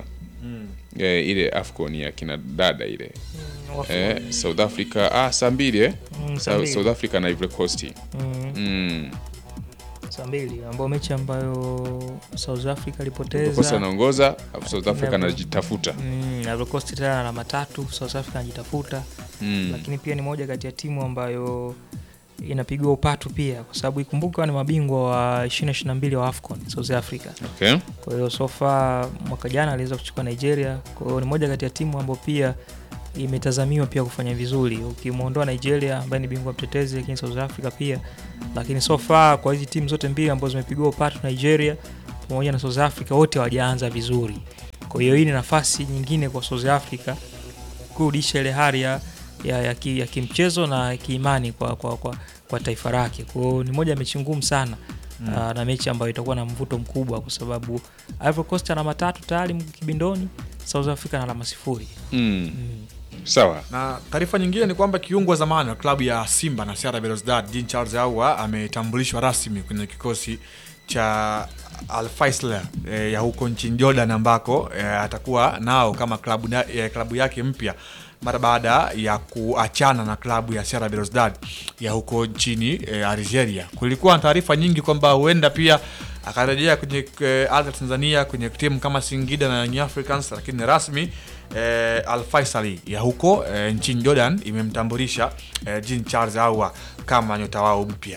Mm. eh, ile afcon ya kina dada ile wafu- eh, south africa ah, saa mbili eh? Mm, saa Sa- mbili. south africa na ivory coast Mm. mm. saa mbili ambao mechi ambayo South Africa Ivory alipoteza Coast anaongoza alafu south africa Na- anajitafuta Mm, Ivory Coast tena na alama tatu, South Africa anajitafuta Mm. lakini pia ni moja kati ya timu ambayo inapigwa upatu pia, kwa sababu ikumbuka ni mabingwa wa 2022 wa AFCON South Africa. Okay. Kwa hiyo so far mwaka jana aliweza kuchukua Nigeria, kwa hiyo ni moja kati ya timu ambayo pia imetazamiwa pia kufanya vizuri, ukimwondoa Nigeria ambaye ni bingwa mtetezi, lakini South Africa pia. Lakini so far kwa hizi timu zote mbili ambazo zimepigwa upatu, Nigeria pamoja na South Africa, wote hawajaanza vizuri. Kwa hiyo hii ni nafasi nyingine kwa South Africa kurudisha ile hali ya, ya, ya, ki, ya kimchezo na kiimani kwa, kwa, kwa, kwa taifa lake. Kwa hiyo ni moja ya mechi ngumu sana Mm. mm. na mechi ambayo itakuwa na mvuto mkubwa kwa sababu Ivory Coast ana alama tatu tayari kibindoni, South Africa na alama sifuri. mm. sawa na taarifa nyingine ni kwamba kiungo wa zamani wa klabu ya Simba na CR Belouizdad Jean Charles Ahoua ametambulishwa rasmi kwenye kikosi cha Al Faisal e, ya huko nchini Jordan ambako e, atakuwa nao kama klabu, na, e, klabu yake mpya mara baada ya kuachana na klabu ya CR Belouizdad ya huko nchini e, Algeria. Kulikuwa na taarifa nyingi kwamba huenda pia akarejea kwenye e, ardhi ya Tanzania kwenye timu kama Singida na Young Africans, lakini rasmi eh, Al Faisal ya huko eh, nchini Jordan imemtambulisha eh, Jean Charles Ahoua kama nyota wao mpya.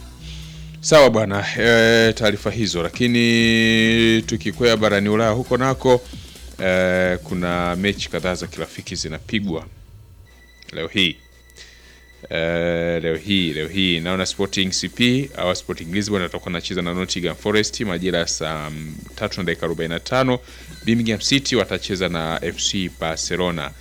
sawa bwana e, taarifa hizo lakini tukikwea barani ulaya huko nako e, kuna mechi kadhaa za kirafiki zinapigwa leo hii e, leo hii leo hii naona sporting cp au sporting lisbon atakuwa anacheza na nottingham forest majira ya saa mm, tatu na dakika 45 birmingham city watacheza na fc barcelona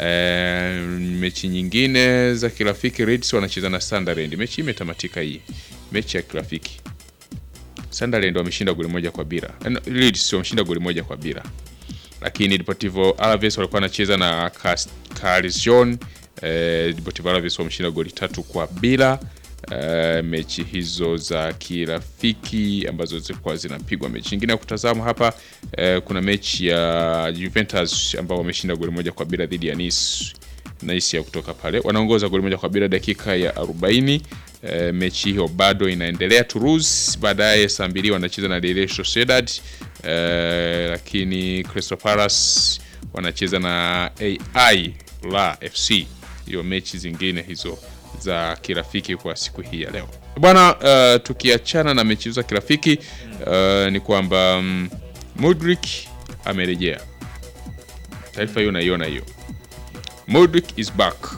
E, mechi nyingine za kirafiki Reds wanacheza na Sunderland. Mechi hii imetamatika hii mechi ya kirafiki. Sunderland wameshinda goli moja kwa bila. Eh, no, Leeds wameshinda goli moja kwa bila. Lakini Deportivo Alaves walikuwa wanacheza na Cas- Carcassonne. Eh, Deportivo Alaves wameshinda goli tatu kwa bila. Eh, mechi hizo za kirafiki ambazo zilikuwa zinapigwa. Mechi nyingine ya kutazama hapa eh, kuna mechi ya Juventus ambao wameshinda goli moja kwa bila dhidi ya Nice Nice ya kutoka pale wanaongoza goli moja kwa bila dakika ya 40. E, mechi hiyo bado inaendelea. Toulouse baadaye saa mbili wanacheza na Real Sociedad e, lakini Crystal Palace wanacheza na AI la FC. Hiyo mechi zingine hizo za kirafiki kwa siku hii ya leo bwana. Uh, tukiachana na mechi hizo za kirafiki uh, ni kwamba um, Mudrik amerejea. Taarifa hiyo naiona hiyo Modric is back.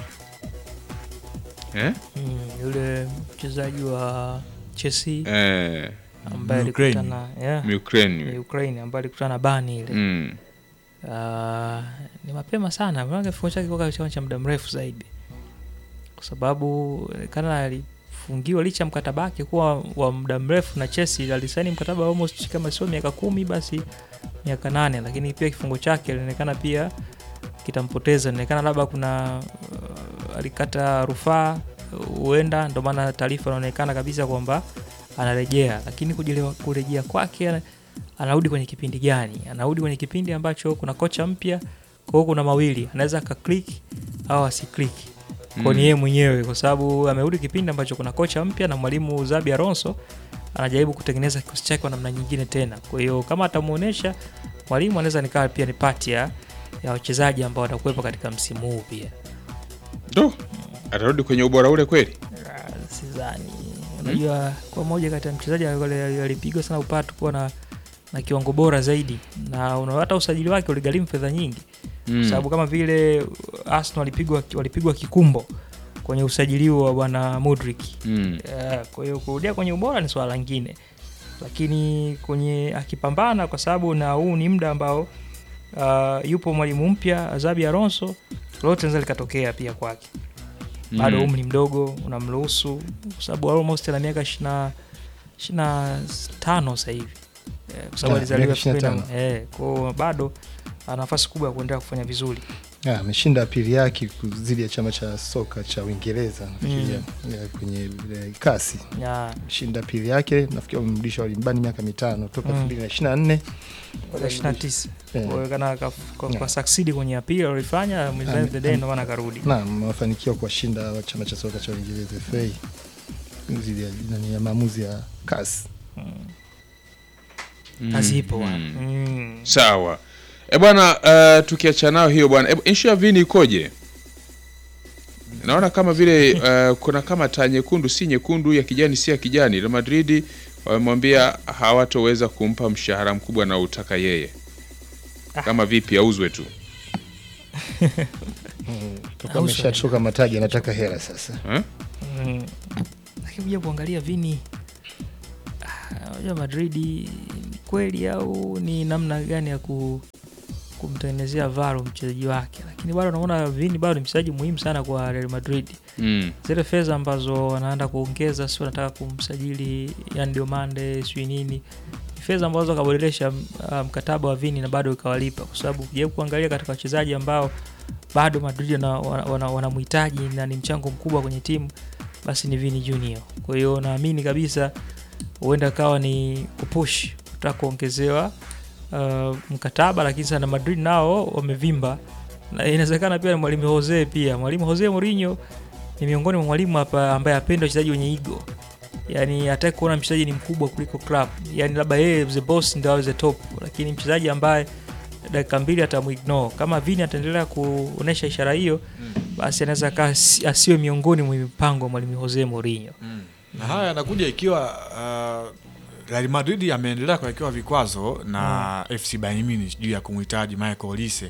Eh? Mm, yule mchezaji wa Chelsea Eh. ambaye Ukraine. alikutana yeah, Ukraine. ni Ukraine ambaye alikutana na bani ile Mm. Ah, ni mapema sana, maana kifungo chake kwa chama cha muda mrefu zaidi, kwa sababu kana alifungiwa licha ya mkataba wake kuwa wa muda mrefu na Chelsea, alisaini mkataba almost kama sio miaka kumi basi miaka nane, lakini pia kifungo chake ilionekana pia kitampoteza. Inaonekana labda kuna uh, alikata rufaa huenda, ndio maana taarifa inaonekana kabisa kwamba anarejea, lakini kujelewa- kurejea kwake ana- anarudi kwenye kipindi gani? Anarudi kwenye kipindi ambacho kuna kocha mpya, kwa hiyo kuna mawili, anaweza akaklik au asiklik kwa Mm. ni yeye mwenyewe, kwa sababu amerudi kipindi ambacho kuna kocha mpya na mwalimu Zabi Alonso anajaribu kutengeneza kikosi chake kwa namna nyingine tena. Kwa hiyo kama atamuonesha mwalimu, anaweza nikawa pia ni pati ya ya wachezaji ambao watakuwepo katika msimu huu pia. Do. Atarudi kwenye ubora ule kweli? Sidhani. Unajua, kwa moja kati ya mchezaji ali- alipigwa sana upatu kuwa na na kiwango bora zaidi, na una hata usajili wake uligharimu fedha nyingi Mm. kwa sababu kama vile Arsenal walipigwa walipigwa kikumbo kwenye usajili huo wa bwana Modric. Mm. Eh, kwa hiyo kurudia kwenye ubora ni swala lingine, lakini kwenye akipambana, kwa sababu na huu ni muda ambao uh, yupo mwalimu mpya Xabi Alonso, lolote linaweza likatokea pia kwake. Bado Mm. umri mdogo unamruhusu, kwa sababu almost ana miaka ishina ishina tano sasa hivi Eh, kwa sababu Ya, alizaliwa miaka 25. 2000 eh, kwa hiyo bado ana nafasi kubwa ya kuendelea kufanya vizuri. Ah, ameshinda pili yake dhidi ya chama cha soka cha Uingereza nafikiria eh, kwenye eh, kasi Ya. shinda pili yake nafikiri wamemrudisha walimbani miaka mitano toka Mm. 2024 Mpaka 29 Eh. Kwa hiyo kana ka- kwa, Yeah. kwa succeed kwenye appeal alifanya at the end of the day ndo maana akarudi. Naam, wamefanikiwa kuwashinda wa chama cha soka cha Uingereza FA dhidi ya nani ya maamuzi ya kasi. Kazi ipo bwana. Mm. Mm. Sawa. E bwana, uh, tukiacha nao hiyo bwana, e, issue ya Vini ikoje? Naona kama vile uh, kuna kama taa nyekundu si nyekundu, ya kijani si ya kijani. Real Madrid wamemwambia hawatoweza kumpa mshahara mkubwa na utaka yeye. Kama vipi auzwe tu. Toka ameshachoka mataji anataka hela sasa. Eh? Mm. Lakini kuja kuangalia Vini ah, unajua Madrid ni kweli au ni namna gani ya ku, kumtengenezea varo mchezaji wake, lakini bado naona Vini bado ni mchezaji muhimu sana kwa Real Madrid. Mm. Zile fedha ambazo wanaenda kuongeza, si wanataka kumsajili Yan Diomande sijui nini, ni fedha ambazo wakabadilisha uh, mkataba wa Vini na bado ikawalipa, kwa sababu ukijaribu kuangalia katika wachezaji ambao bado Madrid wanamhitaji wana, wana, wanamhitaji na ni mchango mkubwa kwenye timu basi ni Vini Junior. Kwa hiyo naamini kabisa huenda kawa ni kupush kutaka kuongezewa uh, mkataba, lakini sana Madrid nao wamevimba, na inawezekana pia mwalimu Jose pia mwalimu Jose Mourinho ni miongoni mwa mwalimu hapa ambaye apenda wachezaji wenye ego, yani hataki kuona mchezaji ni mkubwa kuliko club, yani labda yeye the boss ndio awe the top, lakini mchezaji ambaye dakika mbili atamuignore. Kama Vini ataendelea kuonesha ishara hiyo, basi anaweza kaa asi- asiwe miongoni mwa mipango ya mwalimu Jose Mourinho. na haya yanakuja ikiwa uh, Real Madrid ameendelea kuwekewa vikwazo na FC Bayern Munich juu ya kumhitaji Michael Olise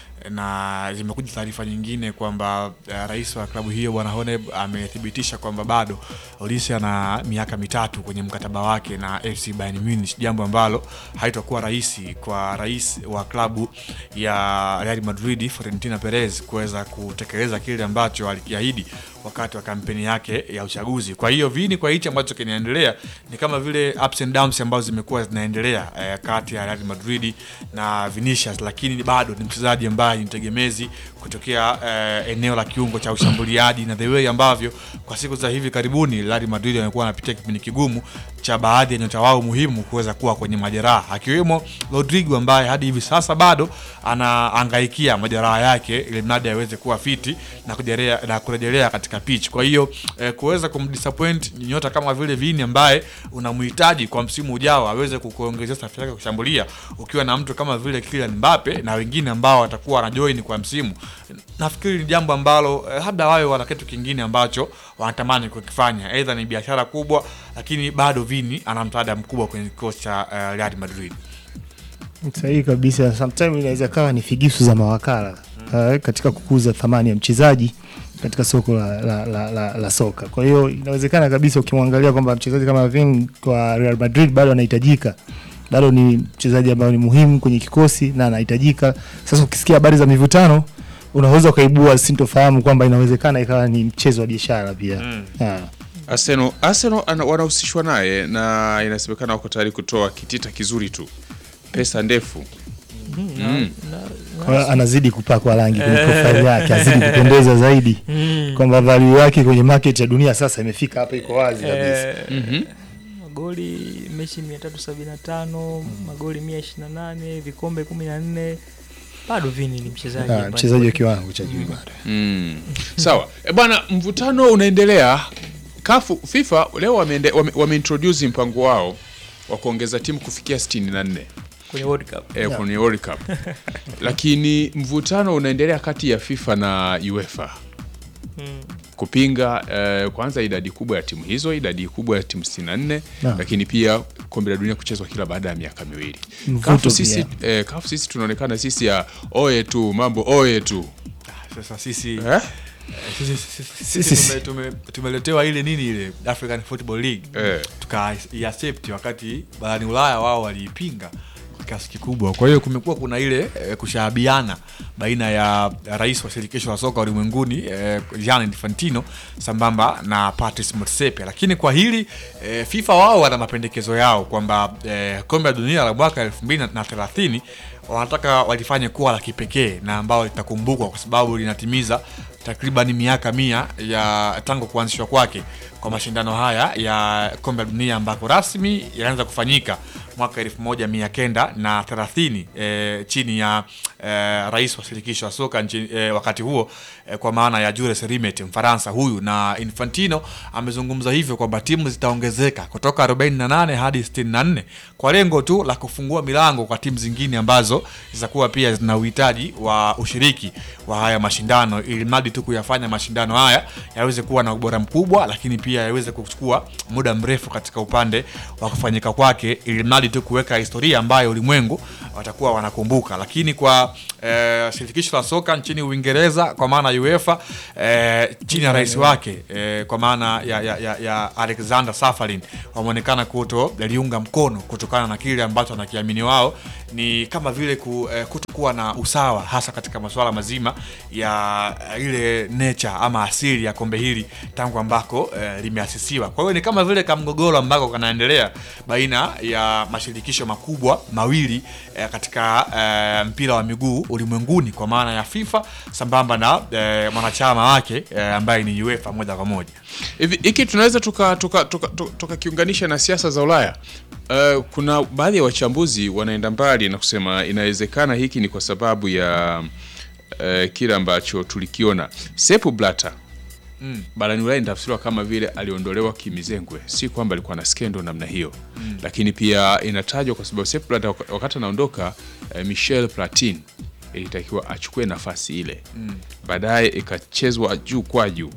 na zimekuja taarifa nyingine kwamba uh, rais wa klabu hiyo bwana Honeb amethibitisha kwamba bado Olise ana miaka mitatu kwenye mkataba wake na FC Bayern Munich, jambo ambalo haitakuwa rahisi kwa rais wa klabu ya Real Madrid Florentino Perez kuweza kutekeleza kile ambacho alikiahidi wakati wa kampeni yake ya uchaguzi. Kwa hiyo Vini, kwa hichi ambacho kinaendelea ni kama vile ups and downs ambazo zimekuwa zinaendelea eh, kati ya Real Madrid na Vinicius, lakini bado ni mchezaji ambaye ni tegemezi kutokea eh, eneo la kiungo cha ushambuliaji na the way ambavyo kwa siku za hivi karibuni Real Madrid wamekuwa wanapitia kipindi kigumu cha baadhi ya nyota wao muhimu kuweza kuwa kwenye majeraha akiwemo Rodrigo ambaye hadi hivi sasa bado anaangaikia majeraha yake ili mradi aweze kuwa fiti na kujelea, na kurejelea katika pitch. Kwa hiyo eh, kuweza kumdisappoint nyota kama vile Vini ambaye unamhitaji kwa msimu ujao aweze kukuongezea safu yake ya kushambulia ukiwa na mtu kama vile Kylian Mbappe na wengine ambao watakuwa wanajoin kwa msimu, nafikiri ni jambo ambalo eh, labda wawe wana kitu kingine ambacho wanatamani kukifanya, aidha ni biashara kubwa, lakini bado Vini ana msaada mkubwa kwenye kikosi cha eh, Real Madrid. Sahihi kabisa. Sometimes inaweza kawa ni figisu za mawakala uh, katika kukuza thamani ya mchezaji katika soko la, la, la, la, la soka. Kwa hiyo inawezekana kabisa ukimwangalia kwamba mchezaji kama Vini kwa Real Madrid bado anahitajika, bado ni mchezaji ambaye ni muhimu kwenye kikosi na anahitajika. Sasa ukisikia habari za mivutano unaweza ukaibua sintofahamu kwamba inawezekana ikawa ni mchezo wa biashara pia Mm. Ah. Arsenal, Arsenal ana- wanahusishwa naye na inasemekana wako tayari kutoa kitita kizuri tu, pesa ndefu mm. Kwa hiyo anazidi kupakwa rangi kwenye Eh. profile yake, azidi kupendeza zaidi Mm. kwamba value yake kwenye market ya dunia sasa imefika hapa, iko wazi kabisa. Eh, magoli mechi 375 magoli 128 vikombe 14 bado Vini ni mchezaji Ah, ambaye- mchezaji wa kiwango cha juu bado. Mm. Sawa e bwana, mvutano unaendelea. Kafu FIFA leo wameende- wame, wameintroduce mpango wao wa kuongeza timu kufikia 64 kwenye World Cup. e, Yeah. kwenye World Cup, lakini mvutano unaendelea kati ya FIFA na UEFA Mm. kupinga eh, kwanza idadi kubwa ya timu hizo, idadi kubwa ya timu 64 Naam. lakini pia kombe la dunia kuchezwa kila baada ya miaka miwili. Mvuto Kafu pia. sisi, eh, kafu sisi tunaonekana sisi ya oye tu mambo oye tu Sasa sisi eh? eh, sisi- sisi- sisi Sisi- tume- tume- tumeletewa ile nini ile African Football League Eh. tukaiaccept wakati barani Ulaya wao waliipinga kwa kiasi kikubwa. Kwa hiyo kumekuwa kuna ile eh, kushahabiana baina ya rais wa shirikisho la soka ulimwenguni eh, Gianni Infantino sambamba na Patrice Motsepe, lakini kwa hili eh, FIFA wao wana mapendekezo yao kwamba eh, kombe la dunia la mwaka 2030 wanataka walifanye kuwa la kipekee na ambao litakumbukwa kwa sababu linatimiza takriban miaka mia ya tangu kuanzishwa kwake kwa mashindano haya ya kombe la dunia ambako rasmi yalianza kufanyika mwaka elfu moja mia kenda na thelathini e, chini ya e, rais wa shirikisho la soka nchi, e, wakati huo e, kwa maana ya Jules Rimet Mfaransa huyu, na Infantino amezungumza hivyo kwamba timu zitaongezeka kutoka 48 hadi 64 kwa lengo tu la kufungua milango kwa timu zingine ambazo zitakuwa pia zina uhitaji wa ushiriki wa haya mashindano, ili mradi tu kuyafanya mashindano haya yaweze kuwa na ubora mkubwa, lakini pia yaweze kuchukua muda mrefu katika upande wa kufanyika kwake, ili mradi tu kuweka historia ambayo ulimwengu watakuwa wanakumbuka. Lakini kwa eh, shirikisho la soka nchini Uingereza kwa maana UEFA eh, chini ya rais wake eh, kwa maana ya, ya, ya, ya Alexander Safarin wameonekana kuto liunga mkono kutokana na kile ambacho wanakiamini wao ni kama vile ku, eh, kutokuwa na usawa hasa katika masuala mazima ya eh, ile nature ama asili ya kombe hili tangu ambako eh, limeasisiwa. Kwa hiyo ni kama vile kamgogoro ambako kanaendelea baina ya mashirikisho makubwa mawili eh, katika eh, mpira wa miguu ulimwenguni kwa maana ya FIFA sambamba na eh, mwanachama wake eh, ambaye ni UEFA moja kwa moja. Hivi hiki tunaweza tukakiunganisha tuka, tuka, tuka, tukakiunganisha na siasa za Ulaya. Uh, kuna baadhi ya wachambuzi wanaenda mbali na kusema inawezekana hiki ni kwa sababu ya uh, kile ambacho tulikiona Sepp Blatter Mm. barani Ulaya inatafsiriwa kama vile aliondolewa kimizengwe, si kwamba alikuwa na skendo namna hiyo Mm. lakini pia inatajwa kwa sababu Sepp Blatter wak- wakati anaondoka eh, Michel Platini ilitakiwa achukue nafasi ile Mm. baadaye ikachezwa juu kwa juu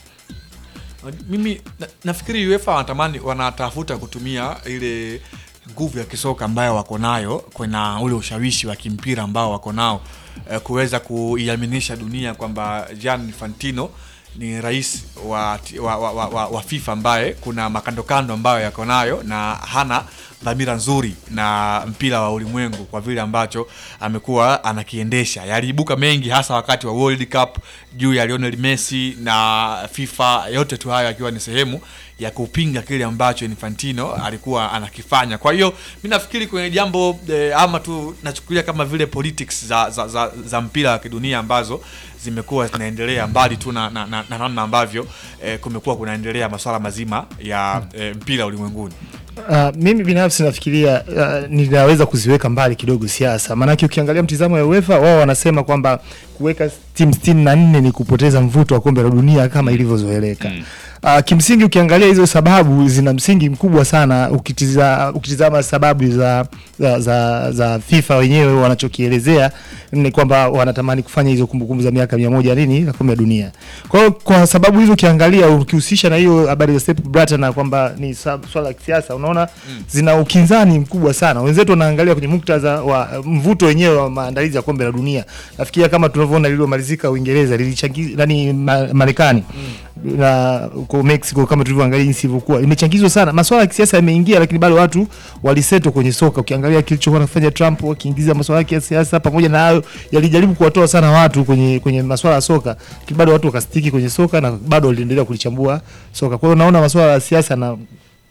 mimi na, nafikiri UEFA wanatamani wanatafuta kutumia ile nguvu ya kisoka ambayo wako nayo kuna ule ushawishi wa kimpira ambao wako nao eh, kuweza kuiaminisha dunia kwamba Gianni Infantino ni rais wa, wa, wa, wa, wa, wa FIFA ambaye kuna makandokando ambayo yako nayo na hana dhamira nzuri na mpira wa ulimwengu kwa vile ambacho amekuwa anakiendesha. Yaliibuka mengi hasa wakati wa World Cup juu ya Lionel Messi na FIFA, yote tu hayo akiwa ni sehemu ya kupinga kile ambacho Infantino alikuwa anakifanya. Kwa hiyo mi nafikiri kwenye jambo eh, ama tu nachukulia kama vile politics za, za, za, za mpira wa kidunia ambazo zimekuwa zinaendelea mbali tu na na- na- na namna ambavyo eh, kumekuwa kunaendelea masuala mazima ya eh, mpira ulimwenguni. Uh, mimi binafsi nafikiria uh, ninaweza kuziweka mbali kidogo siasa, maanake ukiangalia mtizamo ya UEFA wao wanasema kwamba kuweka timu sitini na nne ni kupoteza mvuto wa kombe la dunia kama ilivyozoeleka. Uh, kimsingi ukiangalia hizo sababu zina msingi mkubwa sana ukitiza, ukitizama sababu za, za, za, za FIFA wenyewe wanachokielezea ni kwamba wanatamani kufanya hizo kumbukumbu za miaka mia moja nini la kombe la dunia. Kwa hiyo kwa sababu hizo ukiangalia ukihusisha na hiyo habari za Sepp Blatter na kwamba ni sa- swala la kisiasa unaona zina ukinzani mkubwa sana. Wenzetu wanaangalia kwenye muktadha wa uh, mvuto wenyewe wa maandalizi ya kombe la dunia. Nafikiria kama tunavyoona lililomalizika Uingereza lilichangiza nani ma, Marekani na huko Mexico kama tulivyoangalia jinsi ilivyokuwa imechangizwa sana. Masuala ya kisiasa yameingia, lakini bado watu waliseto kwenye soka. Ukiangalia kilichokuwa anafanya Trump akiingiza masuala ya siasa, pamoja na hayo yalijaribu kuwatoa sana watu kwenye kwenye masuala ya soka, lakini bado watu wakastiki kwenye soka na bado waliendelea kulichambua soka. Kwa hiyo naona masuala ya siasa na uh,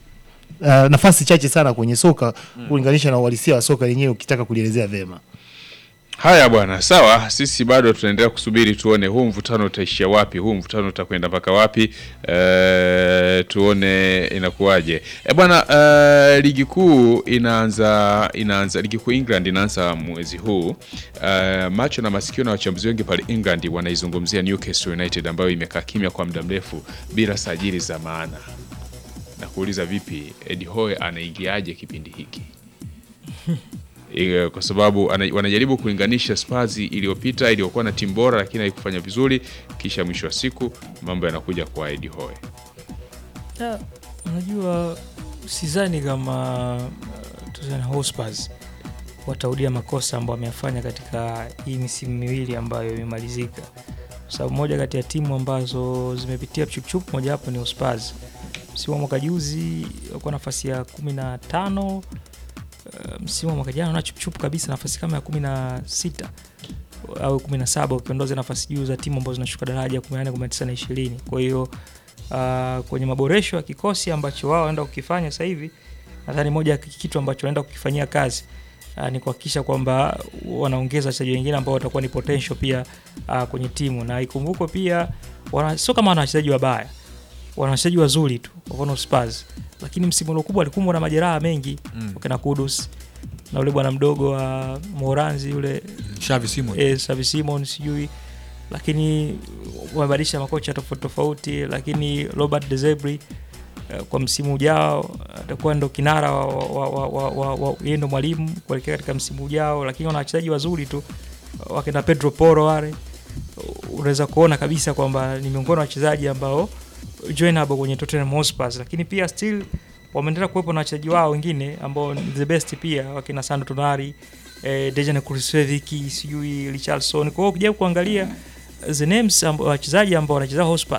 nafasi chache sana kwenye soka kulinganisha na uhalisia wa soka lenyewe ukitaka kulielezea vema. Haya bwana, sawa. Sisi bado tunaendelea kusubiri tuone huu mvutano utaishia wapi, huu mvutano utakwenda mpaka wapi, e, tuone inakuwaje. E bwana, e, ligi kuu inaanza inaanza ligi kuu England inaanza mwezi huu. E, macho na masikio na wachambuzi wengi pale England wanaizungumzia Newcastle United ambayo imekaa kimya kwa muda mrefu bila sajili za maana, na kuuliza vipi, Eddie Howe anaingiaje kipindi hiki? Eh, kwa sababu ana- wanajaribu kulinganisha Spurs iliyopita iliyokuwa na timu bora lakini haikufanya vizuri, kisha mwisho wa siku mambo yanakuja kwa Eddie Howe. Ya, unajua sidhani kama uh, Tottenham Hotspur wataudia makosa ambayo wameyafanya katika hii misimu miwili ambayo imemalizika, kwa sababu moja kati ya timu ambazo zimepitia chupuchupu moja hapo ni Hotspur. Msimu wa mwaka juzi walikuwa nafasi ya kumi na tano uh, msimu wa mwaka jana na chupuchupu kabisa nafasi kama ya kumi na sita au kumi na saba ukiondoza nafasi juu za timu ambazo zinashuka daraja kumi na nane kumi na tisa na ishirini kwa hiyo uh, kwenye maboresho ya kikosi ambacho wao wanaenda kukifanya sasa hivi nadhani moja ya kitu ambacho wanaenda kukifanyia kazi uh, ni kuhakikisha kwamba wanaongeza wachezaji wengine ambao watakuwa ni potential pia uh, kwenye timu, na ikumbukwe pia wana, sio kama wana wachezaji wabaya, wana wachezaji wazuri tu, kwa mfano Spurs, lakini msimu uliokuwa alikumbwa na majeraha mengi Mm. wakina Kudus na ule bwana mdogo wa Moranzi yule Xavi Simons. eh, Xavi Simons sijui, lakini wamebadilisha makocha tofauti tofauti, lakini Robert De Zerbi eh, kwa msimu ujao atakuwa ndo kinara wa, wa, wa, wa, wa, wa yeye ndo mwalimu kuelekea katika msimu ujao, lakini wana wachezaji wazuri tu wakina Pedro Porro wale, unaweza kuona kabisa kwamba ni miongoni mwa wachezaji ambao joinable kwenye Tottenham Hotspur, lakini pia still wameendelea kuwepo na wachezaji wao wengine ambao ni the best pia wakina Sandro Tonali eh, Dejan Kulusevski sijui Richarlison. Kwa hiyo ukijaribu kuangalia the names amba- wachezaji ambao wanacheza Hotspur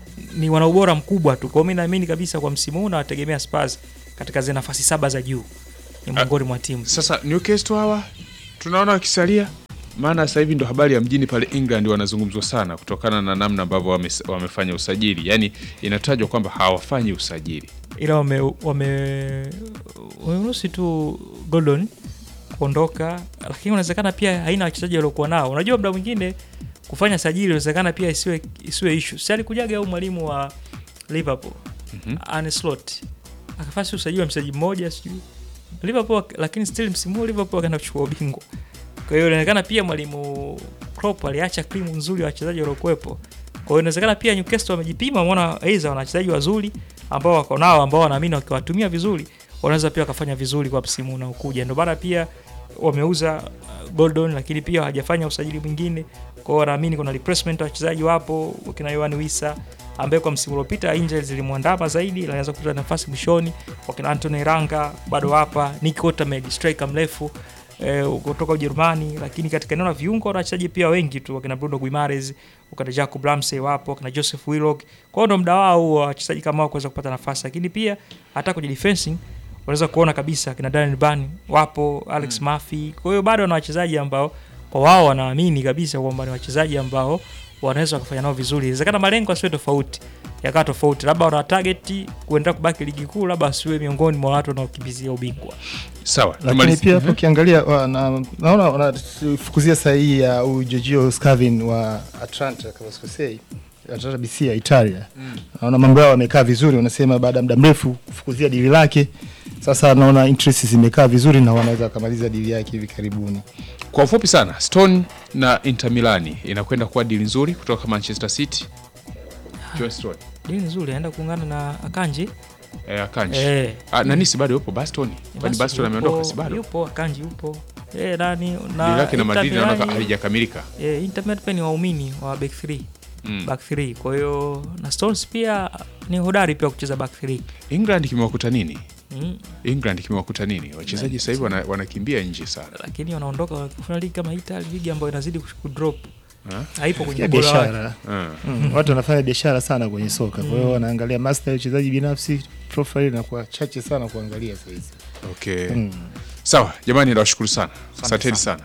ni wana ubora mkubwa tu. Kwa hiyo mimi naamini kabisa kwa msimu huu nawategemea Spurs katika zile nafasi saba za juu ni miongoni mwa timu. Sasa Newcastle hawa tunaona wakisalia, maana sasa hivi ndo habari ya mjini pale England wanazungumzwa sana kutokana na namna ambavyo wame, wamefanya usajili. Yani inatajwa kwamba hawafanyi usajili. ila wame wame wameruhusi tu Gordon kuondoka, lakini unawezekana pia haina wachezaji waliokuwa nao. Unajua, muda mwingine kufanya sajili inawezekana pia isiwe isiwe issue. Si alikujaga au mwalimu wa Liverpool Mhm. Arne Slot akafanya si usajili wa mchezaji mmoja sijui Liverpool, lakini still msimu huu Liverpool akaenda kuchukua ubingwa. Kwa hiyo inaonekana pia mwalimu Klopp aliacha krimu nzuri ya wachezaji waliokuwepo. Kwa hiyo inawezekana pia Newcastle wamejipima, wameona aidha wana wachezaji wazuri ambao wako nao ambao wanaamini wakiwatumia vizuri wanaweza pia wakafanya vizuri kwa msimu unaokuja. Ndio maana pia wameuza uh, Gordon, lakini pia hawajafanya usajili mwingine. Kwa hiyo wanaamini kuna replacement wachezaji wapo, wakina Yohan Wissa ambaye kwa msimu uliopita injuries zilimwandama zaidi, ila anaweza kupata nafasi mwishoni. Wakina Anthony Ranga bado hapa, Nick Otamendi striker mrefu eh, kutoka Ujerumani, lakini katika eneo la viungo wana wachezaji pia wengi tu, wakina Bruno Guimaraes, wakina Jacob Ramsey wapo, wakina Joseph Willock. Kwa hiyo ndo muda wao wa wachezaji kama wao kuweza kupata nafasi, lakini pia hata kwenye defensing unaweza kuona kabisa kina Daniel Ban wapo, Alex Murphy. Kwa hiyo bado wana wachezaji ambao kwa wao wanaamini kabisa kwamba ni wachezaji ambao wanaweza wakafanya nao vizuri. Inawezekana malengo asiwe tofauti, yakawa tofauti, labda wana target kuendelea kubaki ligi kuu, labda asiwe miongoni mwa watu wanaokimbizia ubingwa. Sawa, lakini pia hapo ukiangalia wana- naona wanafukuzia sahihi ya huyu Giorgio Scavin wa Atlanta kama sikosei, Atlanta BC ya Italia. Naona mambo yao yamekaa vizuri, wanasema baada ya muda mrefu kufukuzia dili lake. Sasa naona interest zimekaa vizuri na wanaweza wakamaliza dili yake hivi karibuni. Kwa ufupi sana, Stone na Inter Milani inakwenda kuwa dili nzuri kutoka Manchester City. John Stone. Dili nzuri, anaenda kuungana na Akanji. Eh, Akanji. Eh. Ah, nani si bado yupo Baston? Kwani Basi Baston yupo- ameondoka si bado? Yupo Akanji yupo. Eh, nani Dili na lake na Inter Madrid naona Milani- halijakamilika. Eh, Inter Milan pia ni waumini wa back 3. Mm. Back 3. Kwa hiyo na Stones pia ni hodari pia kucheza back 3. England kimewakuta nini? Mm. England kimewakuta nini? Wachezaji sasa hivi wana- wanakimbia nje sana. Lakini wanaondoka kufanya ligi kama Italy, ligi ambayo inazidi kudrop. Ha? Haipo kwenye Ya ubora wake. biashara Ah. mm. watu wanafanya biashara sana kwenye soka, kwa hiyo Mm. wanaangalia master ya uchezaji binafsi, profile inakuwa chache sana kuangalia sasa hizi. Okay. Mm. Sawa, jamani nawashukuru sana. Asanteni sana.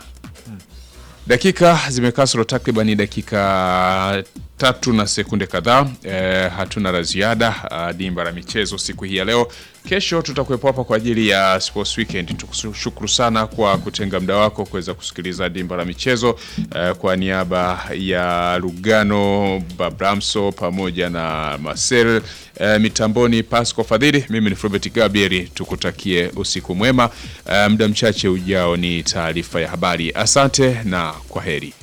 Dakika zimekaa solo takriban dakika tatu na sekunde kadhaa. E, hatuna la ziada ah, dimba la michezo siku hii ya leo. Kesho tutakuwepo hapa kwa ajili ya Sports Weekend. Tukushukuru sana kwa kutenga muda wako kuweza kusikiliza dimba la michezo e, kwa niaba ya Lugano Babramso pamoja na Marcel e, mitamboni Pasco Fadhili, mimi ni Flobert Gabriel, tukutakie usiku mwema. E, muda mchache ujao ni taarifa ya habari. Asante na kwa heri.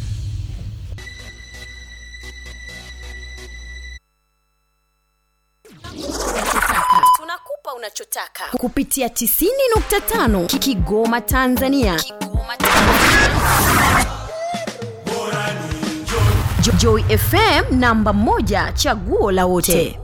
tunakupa unachotaka kupitia 90.5 Ki- Kigoma Tanzania. Jo- Joy FM namba moja chaguo la wote.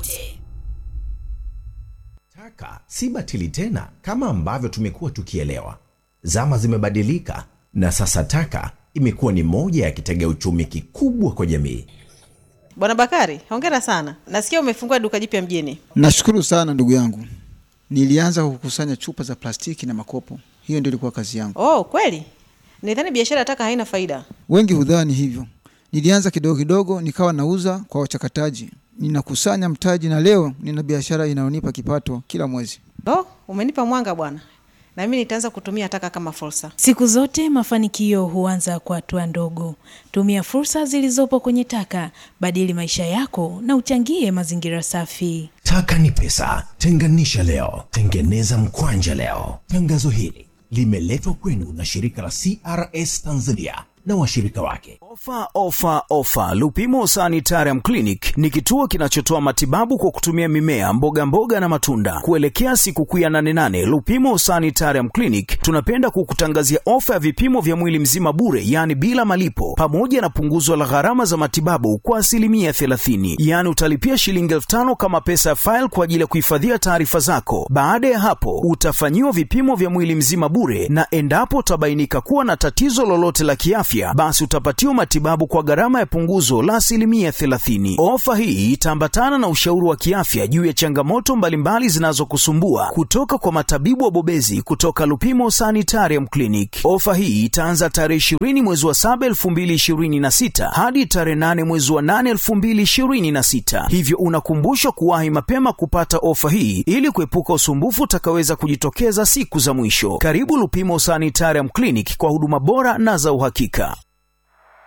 Taka si batili tena kama ambavyo tumekuwa tukielewa. Zama zimebadilika na sasa taka imekuwa ni moja ya kitega uchumi kikubwa kwa jamii. Bwana Bakari, hongera sana. Nasikia umefungua duka jipya mjini. Nashukuru sana ndugu yangu. Nilianza kukusanya chupa za plastiki na makopo, hiyo ndio ilikuwa kazi yangu. Oh, kweli? Nidhani biashara ya taka haina faida. Wengi hudhani hivyo. Nilianza kidogo kidogo, nikawa nauza kwa wachakataji, ninakusanya mtaji, na leo nina biashara inayonipa kipato kila mwezi. Oh, umenipa mwanga bwana. na mimi nitaanza kutumia taka kama fursa. Siku zote mafanikio huanza kwa hatua ndogo. Tumia fursa zilizopo kwenye taka, badili maisha yako na uchangie mazingira safi. Taka ni pesa, tenganisha leo, tengeneza mkwanja leo. Tangazo hili limeletwa kwenu na shirika la CRS Tanzania na washirika wake. Ofa, ofa, ofa! Lupimo Sanitarium Clinic ni kituo kinachotoa matibabu kwa kutumia mimea, mboga mboga na matunda. Kuelekea sikukuu ya nane nane, Lupimo Sanitarium Clinic tunapenda kukutangazia ofa ya vipimo vya mwili mzima bure, yaani bila malipo, pamoja na punguzo la gharama za matibabu kwa asilimia 30. Yaani utalipia shilingi elfu tano kama pesa ya faili kwa ajili ya kuhifadhia taarifa zako. Baada ya hapo, utafanyiwa vipimo vya mwili mzima bure, na endapo utabainika kuwa na tatizo lolote la kiafya basi utapatiwa matibabu kwa gharama ya punguzo la asilimia 30. Ofa hii itaambatana na ushauri wa kiafya juu ya changamoto mbalimbali zinazokusumbua kutoka kwa matabibu wabobezi kutoka Lupimo Sanitarium Clinic. Ofa hii itaanza tarehe 20 mwezi wa 7 2026 hadi tarehe 8 mwezi wa 8 2026, hivyo unakumbushwa kuwahi mapema kupata ofa hii ili kuepuka usumbufu utakaweza kujitokeza siku za mwisho. Karibu Lupimo Sanitarium Clinic kwa huduma bora na za uhakika.